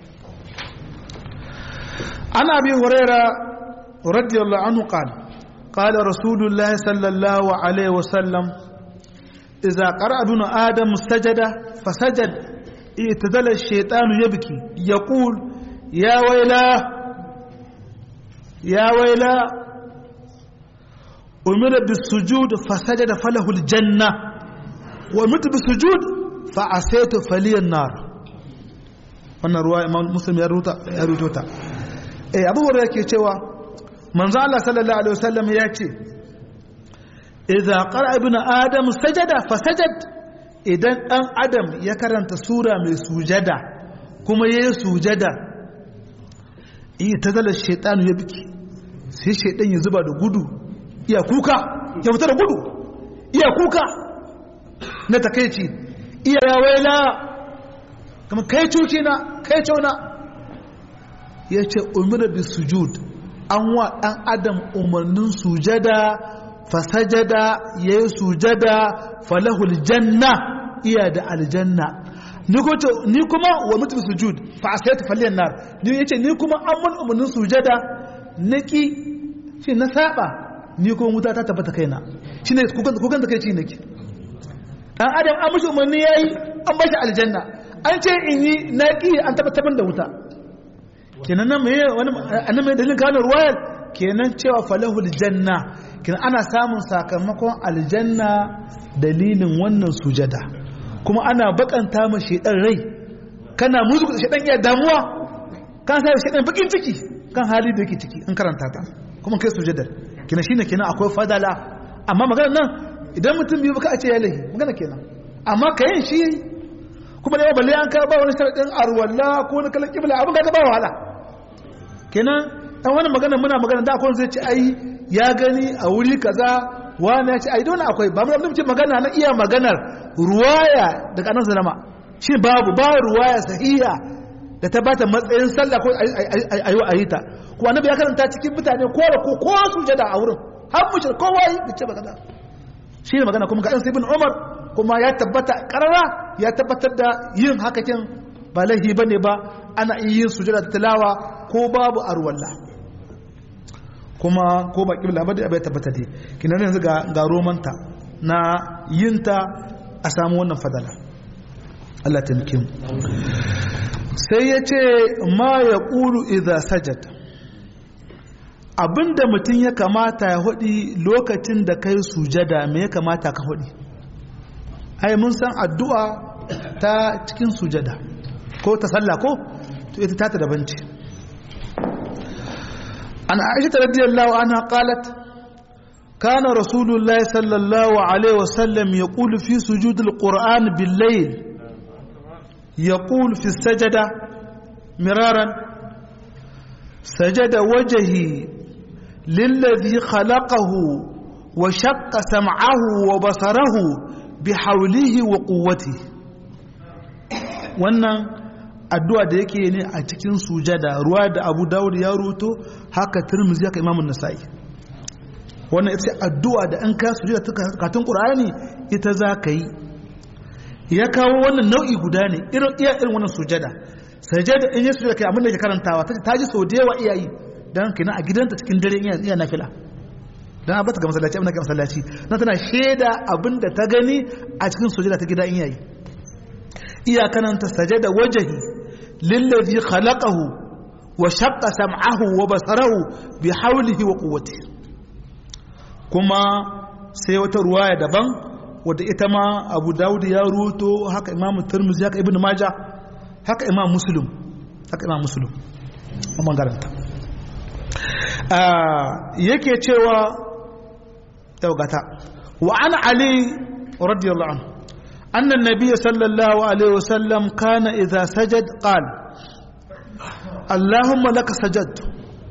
ana bi huraira radiyallahu anhu qala qala rasulullahi sallallahu alaihi wasallam idza qara'a ibn adam sajada fasajad اعتدل الشيطان يبكي يقول يا ويلا يا ويلا أمر بالسجود فسجد فله الجنة وأمرت بالسجود فعسيت فلي النار wannan ruwa imam muslim ya ruto ta eh abu hurairah yake cewa manzo Allah sallallahu alaihi wasallam ya ce idza qara ibnu adam sajada fasajad idan ɗan adam ya karanta sura mai sujada kuma ya yi sujada iya ta zala shaitanu ya biki sai shaitan ya zuba da gudu iya kuka ya fita da gudu iya kuka na takaici iya ya waila kama kai cuki na kai cauna ya ce umar bi sujud an wa ɗan adam umarnin sujada fasajada ya yi sujada falahul janna iya da aljanna ni kuma wa mutum sujud fa asayatu falliyan nar ni yace ni kuma an mun umarnin sujada naki shi na saba ni kuma wuta ta tabbata kaina shine kukan kukan da kai ci nake dan adam an mishi umarni yayi an bashi aljanna an ce in yi naki an tabbatar da wuta kenan nan me wani annan mai dalilin kana ruwayar kenan cewa falahul janna kenan ana samun sakamakon aljanna dalilin wannan sujada kuma ana bakanta ma shedan rai kana muzu da shedan iya damuwa kan sai shedan bakin ciki kan hali da yake ciki an karanta ta kuma kai sujada kina shine kenan akwai fadala amma magana nan idan mutum biyu baka a ce ya lahi magana kenan amma kayan shi kuma da balle an ka ba wani sharadin arwalla ko na kalan kibla abin ka ba wahala kenan dan wani magana muna magana da akwai zai ce ai ya gani a wuri kaza wani ya ce ai dole akwai ba mu ce magana na iya maganar ruwaya daga nan zalama shi babu ba ruwaya sahiha da ta bata matsayin sallah ko ayi ayi ta ko annabi ya karanta cikin mutane ko da ko ko sujada a wurin har mushrik kowa yi ce ba kaza shi ne magana kuma ga ɗan ibn umar kuma ya tabbata karara ya tabbatar da yin haka kin ba laifi bane ba ana iya yin sujada da tilawa ko babu arwalla kuma ko ba kibla ba da bai tabbata dai kinan yanzu ga ga romanta na yinta a samu wannan fadala Allah ta mu sai ya ce ma ya ƙulu idha sajad abinda mutum ya kamata ya hudi lokacin da kai sujada me ya kamata ka hudi ai mun san addu'a ta cikin sujada ko ta sallah ko to ita ta daban ce an aisha radiyallahu anha qalat kana rasulullahi sallallahu alaihi wasallam yaqulu fi sujudil qur'an bil layl yaqulu fi sajada miraran sajada wajhi للذي خلقه وشق سمعه وبصره بحوله وقوته wannan addu'a da yake ne a cikin sujada ruwa da abu dawud ya ruto haka turmuzi haka imamun nasa'i wannan ita addu'a da an ka sujada ta katun qur'ani ita za ka yi ya kawo wannan nau'i guda ne irin iya irin wannan sujada sajada in ya sujada kai abin da ke karantawa ta ji sau da yawa iyayi dan kina a gidanta cikin dare iya iya nafila dan a bata ga masallaci abin ga masallaci na tana sheda abin da ta gani a cikin sujada ta gida in yayi iya kananta sajada wajhi lillazi khalaqahu wa shaqqa sam'ahu wa basarahu bi hawlihi wa quwwatihi kuma sai wata ruwaya daban wadda ita ma Abu Dawud ya ruto haka Imam Tirmidhi haka Ibn Majah haka Imam Muslim haka Imam Muslim amma garanta yake cewa daugata wa an ali radiyallahu anhu anna an-nabiy sallallahu alaihi wasallam kana idha sajad qal allahumma laka sajadtu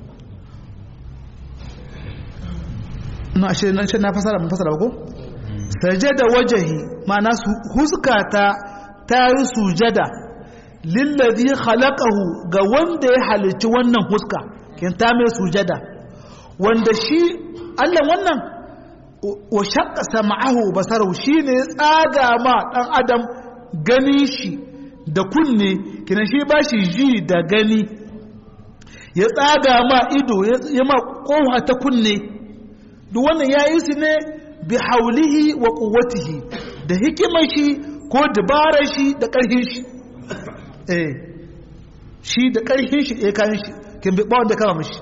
na shi nan shi na fasara mun fasara ba ko sajada wajhi ma'ana huskata ta yi sujada lillazi khalaqahu ga wanda ya halicci wannan huska kin ta mai sujada wanda shi Allah wannan wa shaqqa sam'ahu basaru shine ya tsaga ma dan adam gani shi da kunne kina shi ba shi ji da gani ya tsaga ma ido ya ma kowa ta kunne duk wannan yayi su ne bi haulihi wa quwwatihi da hikimar shi ko dabarar shi da karfin shi eh shi da karfin shi eh kan shi kin bi bawon da kama mishi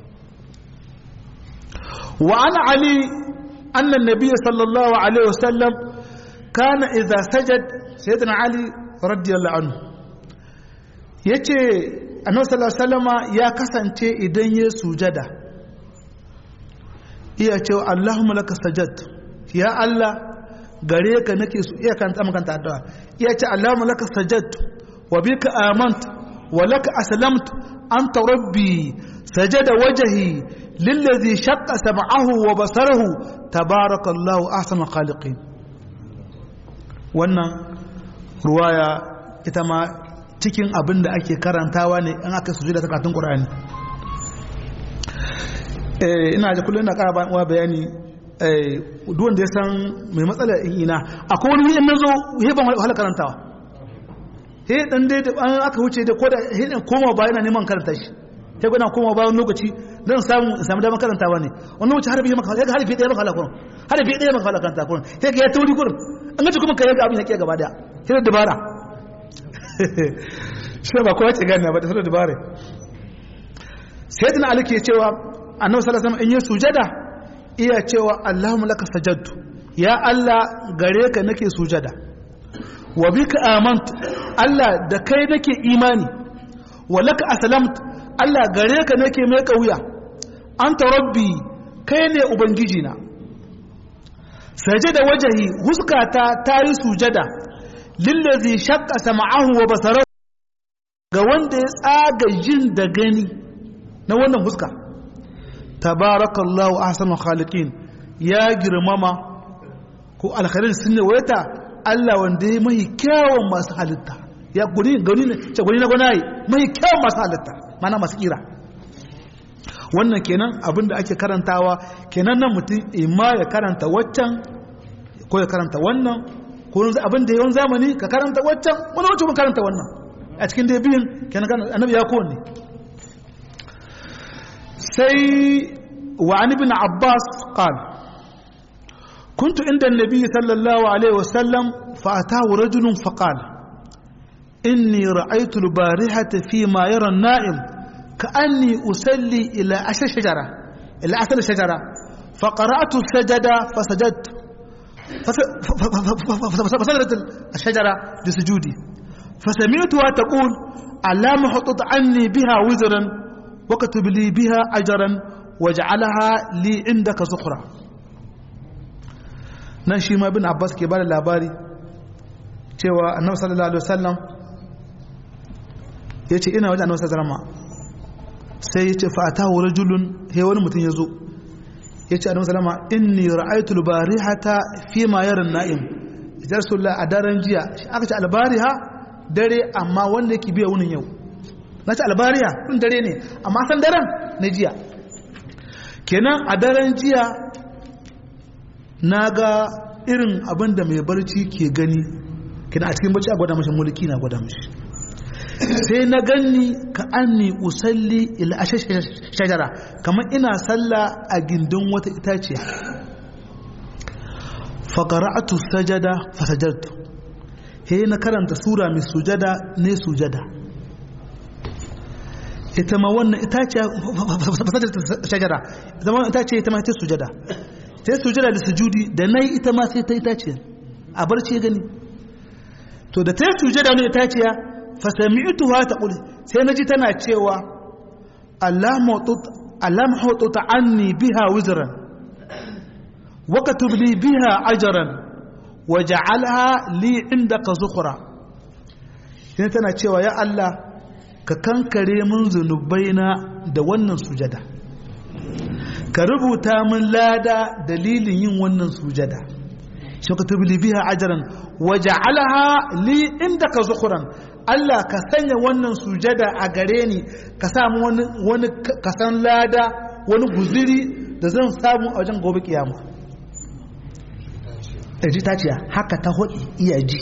wa an ali anna an-nabiy sallallahu alaihi wasallam kana idza sajad sayyidina ali radiyallahu anhu yace annabi sallallahu alaihi wasallama ya kasance idan ya sujada iya cewa Allahumma laka sajad ya Allah gare ka nake su iya kan tsaman kanta addu'a iya ce Allahumma laka sajad wa bika amant wa laka aslamtu anta rabbi sajada wajhi lillazi shaqqa sam'ahu wa basarahu tabarakallahu ahsanul khaliqin wannan ruwaya ita ma cikin abin da ake karantawa ne in aka sujuda ta karatun Qur'ani ina da kullum ina ƙara ba wa bayani duk wanda ya san mai matsala ina akwai wani in nazo he ban wahala karantawa he dan dai da an aka wuce da koda he dan koma ba yana neman karanta shi he gona koma ba wani lokaci dan samu samu damar karantawa ne wani lokaci harfi maka he harfi ɗaya maka halakun harfi ɗaya maka halakun ta kun he ga ya tauri kurin an ga kuma kai ga abin yake gaba daya he da dabara shi ba kowa ce gane ba da dabara sayyidina ali ke cewa annabi sallallahu alaihi wasallam in yi sujada iya cewa Allahumma laka sajadtu ya Allah gare ka nake sujada wa bika amantu Allah da kai nake imani wa laka aslamtu Allah gare ka nake mai kauya anta rabbi kai ne ubangiji na sajada wajahi huskata ta yi sujada lillazi shaqqa sam'ahu wa basarahu ga wanda ya tsaga jin da gani na wannan huska tabarakallahu ahsanul khaliqin ya girmama ko alkhairin sun ne wayata Allah wanda ya mai kyawun masu halitta ya guni gani ne ce guni na gwanaye mai kyau masu halitta mana masu kira wannan kenan abin da ake karantawa kenan nan mutum imma ya karanta waccan ko ya karanta wannan ko yanzu abin da yawan zamani ka karanta waccan wani wacce mun karanta wannan a cikin da biyun kenan annabi ya kowanne sai wa an ibn abbas qal كنت عند النبي صلى الله عليه وسلم فأتاه رجل فقال إني رأيت البارحة فيما يرى النائم كأني أسلي إلى أشر شجرة إلى أثر شجرة فقرأت السجدة فسجدت فسجدت الشجرة لسجودي فسمعتها تقول ألا محطط عني بها وزرا وكتب لي بها أجرا واجعلها لي عندك زخرة nan shi ma bin abbas ke bada labari cewa annabi sallallahu alaihi wasallam ya ce ina wajen annabi sallallahu alaihi wasallam sai ya ce fa'atahu rajulun he wani mutum ya zo ya ce annabi sallallahu alaihi wasallam inni ra'aytu al-barihata fi ma yara an-na'im ya rasulullah a daren jiya aka ce al-bariha dare amma wanda yake biya wunin yau na ce al-bariha kun dare ne amma san daren na jiya kenan a daren jiya na ga irin abin da mai barci ke gani kina a cikin barci a gwada mashi mulki na gwada mashi sai na ganni ka anni usalli ila shajara kamar ina sallah a gindin wata itaciya faqara'atu sajada fasajartu he na karanta sura mai sujada ne sujada ita ma wannan itaciya fasajartu shajara ita ma itaciya ita ma ta sujada sai sujada da sujudi da nayi ita ma sai ta itaciya a barci gani to da ta yi sujada ne itaciya fa sami'tuha taqul sai naji tana cewa Allah mawtut Allah mawtut anni biha wizran wa katub li biha ajran waj'alha li indaka zukhra sai tana cewa ya Allah ka kankare min zunubaina da wannan sujada ka rubuta min lada dalilin yin wannan sujada shi ka tubili biha ajaran waja'alha li indaka zukhran Allah ka sanya wannan sujada a gare ni ka samu wani wani kasan lada wani guziri da zan samu a wajen gobe kiyama ji ta ce haka ta hodi iya ji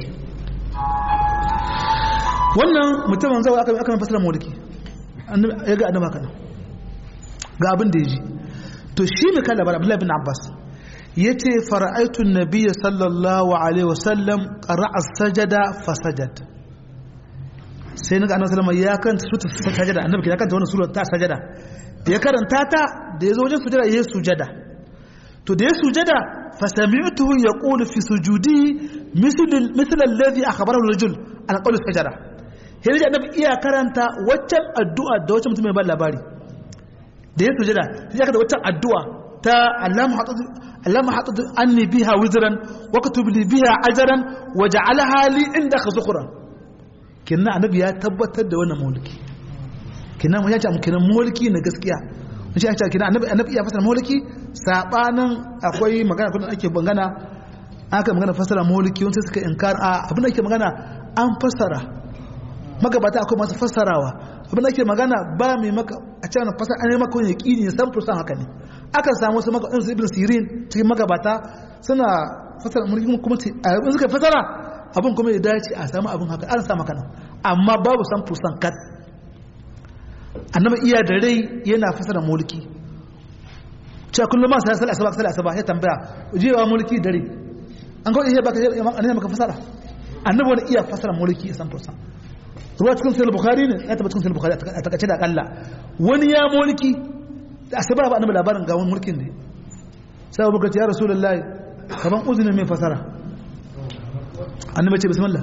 wannan mutumin zai aka aka fasara mulki ya ga annaba kana ga abin da ya ji to shi ne kala bar Abdullah bin Abbas yace fara'aitu an-nabiy sallallahu alaihi wasallam qara'a sajada fasajad sai naga annabi sallallahu ya karanta sura sajada annabi ya karanta wannan sura ta sajada da ya karanta ta da yazo wajen sujada yayi sujada to da ya sujada fasami'tuhu yaqulu fi sujudi misl misl alladhi akhbarahu ar-rajul an qawl sajada sai da annabi iya karanta waccan addu'a da waccan mutum mai ba labari da ya sujada sai aka da waccan addu'a ta Allahumma haɗu anni biha wizran wa katub li biha ajran wa ja'alha li indaka zukhran kinna annabi ya tabbatar da wannan mulki kinna mun ya ce kinna mulki na gaskiya mun ce kinna annabi annabi ya fasara mulki sabanin akwai magana kun ake bangana aka magana fasara mulki wanda suka inkar a abin da ake magana an fasara magabata akwai masu fassarawa abin da ake magana ba mai maka a cikin fasar an yi maka wani yaƙini ne san fursan haka ne aka samu wasu maka su ibn sirin cikin magabata suna fasara mulki kuma a yabin suka fasara abin kuma ya dace a samu abin haka an samu kana amma babu san fursan kat annabi iya da rai yana fasara mulki cewa kullum ma sai asaba sai asaba ya tambaya jewa mulki dare an kawai iya baka ne maka fasara annabi wani iya fasara mulki san fursan ruwa cikin sayar bukari ne ya taba cikin sayar bukari a takace da akalla wani ya mulki da asaba ba annabi labarin ga wani mulkin ne sai abubakar ce ya rasulullahi kaman uzinin mai fasara annabi ce bismillah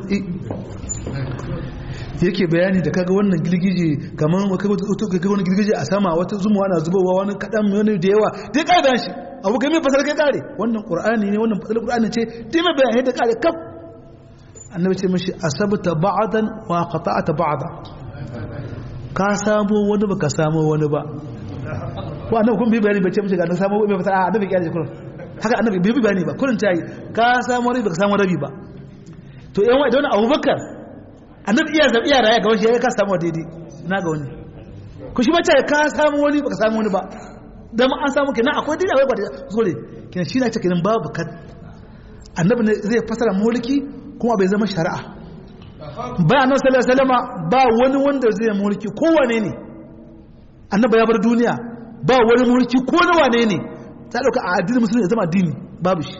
yake bayani da kaga wannan girgije kaman kaga wani girgije a sama wata zumuwa na zubowa wani kadan wani da yawa dai kai dan shi abu kai mai fasara kai kare wannan qur'ani ne wannan fasara qur'ani ce dai mai bayani da kare kaf annabi ce mashi asabta ba'dan wa qata'ta ba'da ka samu wani ba ka samu wani ba ko annabi kun bi bayani bace mashi ga na samu mai fata annabi kiyar kullun haka annabi bi bayani ba kullun tayi ka samu rabi ba ka samu rabi ba to yan wa don Abubakar annabi iya zabi iya raya ga wani ya ka samu daidai na ga wani ku shi mace ka samu wani baka samu wani ba dan an samu kenan akwai daidai akwai ba zure kenan shi na ce kenan babu kad annabi ne zai fasara mulki kuma bai zama shari'a ba annabi sallallahu alaihi wasallama ba wani wanda zai mulki kowane ne annabi ya bar duniya ba wani mulki ko na wane ne ta dauka a addinin musulmi ya zama addini babu shi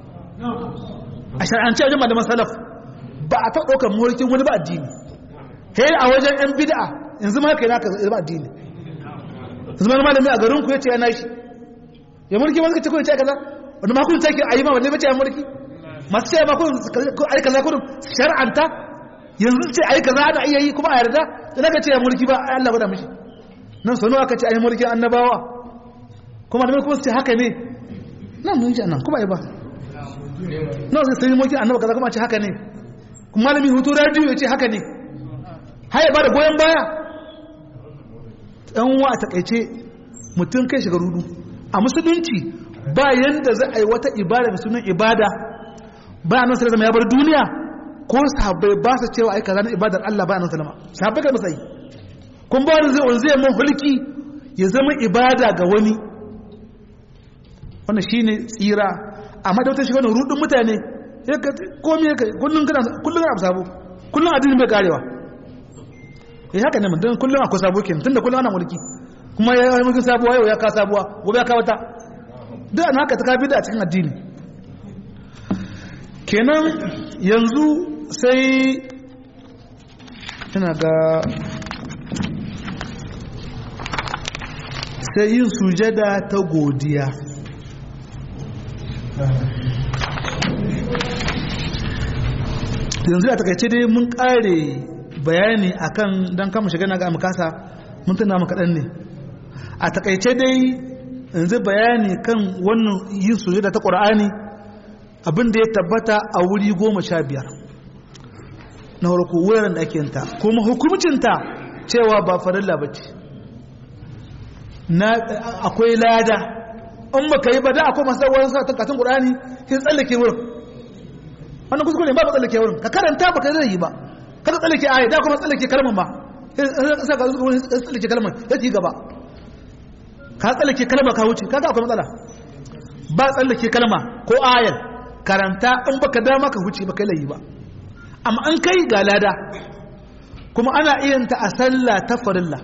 a shari'ance wajen malaman salaf ba a taɓa ɗaukar mulkin wani ba addini he a wajen yan bid'a yanzu ma haka yana ka zama addini yanzu ma malami a garin ku ya ce yana shi ya mulki wani kace ko ya ce kaza wanda ma kun take a yi ma wanne bace ya mulki masu ce ma kun ai kaza kun shar'anta yanzu ce ai kaza ana iya yi kuma a yarda da ka ce ya mulki ba ai Allah bada mishi nan sanu aka ce ai mulkin annabawa kuma da kuma su ce haka ne nan mun ji nan kuma ai ba nawa zai sai mulkin annaba kaza kuma ce haka ne kuma malami hutu radio ya ce haka ne haya ba da goyon baya ɗan wa a takaice mutum kai shiga rudu a musulunci ba yanda za a yi wata ibada da sunan ibada ba a nan zama ya bar duniya ko sahabbai ba su cewa ai kaza na ibadar Allah ba a nan salama sahabbai kai musayi kun ba wani zai wani zai mun hulki ya zama ibada ga wani wannan shine tsira amma da wata shi wani rudin mutane ya ka komi ya kai kullum kana kullum kana sabo kullum addini bai karewa eh haka ne mun kullum akwai sabo kenan tunda kullum ana mulki kuma ya yi mulkin sabuwa yau ya ka sabuwa gobe ya ka wata duk an haka ta ka bida a cikin addini kenan yanzu sai ina ga sai yin sujada ta godiya yanzu a takaice dai mun kare bayani akan don kama shiga na ga amkasa mun tuna maka kaɗan ne a takaice dai yanzu bayani kan wannan yin sujada ta ƙur'ani abinda ya tabbata a wuri goma sha biyar na harko wuraren da ake yanta kuma hukumcinta cewa ba farilla ba ce akwai lada in ba ka yi ba da akwai masu wani sa takatun ƙur'ani sai tsallake wurin wannan kuskure ba ba tsallake wurin ka karanta ba ka zai yi ba kada tsallake aya da kuma tsallake kalmar ba sai ka zuwa tsallake kalmar ya ci gaba ka tsallake kalma ka wuce kaga akwai matsala ba tsallake kalma ko ayar karanta in baka dama ka wuce baka layi ba amma an kai ga lada kuma ana iya ta a sallah ta farilla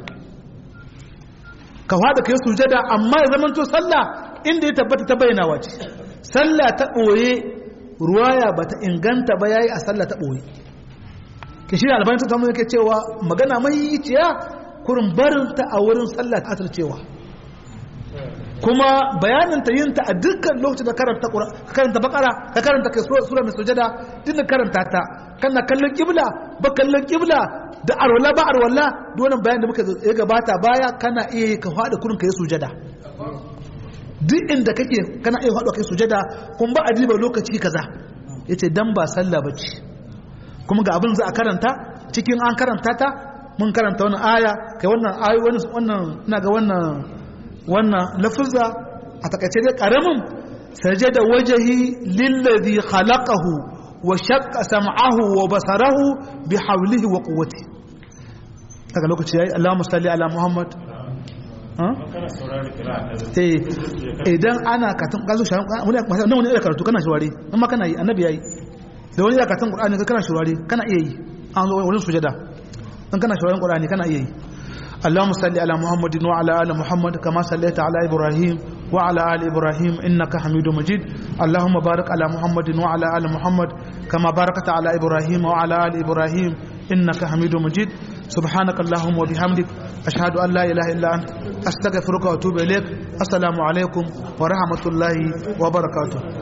ka fada kai sujada amma ya zamanto sallah inda ya tabbata ta bayyana wace sallah ta ɓoye ruwaya ba ta inganta ba yayi a sallah ta ɓoye ke shi albani ta samu yake cewa magana mai ciya kurin barin ta a wurin sallah ta cewa kuma bayanin ta yin ta a dukkan lokacin da karanta ka karanta bakara ka karanta kai sura mai sujada duk da karanta ta kana kallon kibla ba kallon kibla da arwala ba arwala duk wannan bayanin da muka ya gabata baya kana iya ka fada kurin kai sujada duk inda kake kana iya fada kai sujada kun ba adiba lokaci kaza yace dan ba sallah bace kuma ga abin za a karanta cikin an karanta ta mun karanta wannan aya kai wannan ayi wannan ina ga wannan wannan lafuzza a takaice dai karamin sajada wajhi lillazi khalaqahu wa shaqqa sam'ahu wa basarahu bi hawlihi wa quwwati daga lokaci yayi Allahumma salli ala Muhammad eh idan ana katun gazo sharan wani nan wani da karatu kana shawari amma kana yi annabi yayi da wani da katun qur'ani kana shawari kana iya yi an zo wurin sujada dan kana shawarin qur'ani kana iya yi اللهم صل على محمد وعلى ال محمد كما صليت على ابراهيم وعلى ال ابراهيم انك حميد مجيد اللهم بارك على محمد وعلى ال محمد كما باركت على ابراهيم وعلى ال ابراهيم انك حميد مجيد سبحانك اللهم وبحمدك اشهد ان لا اله الا انت استغفرك واتوب اليك السلام عليكم ورحمه الله وبركاته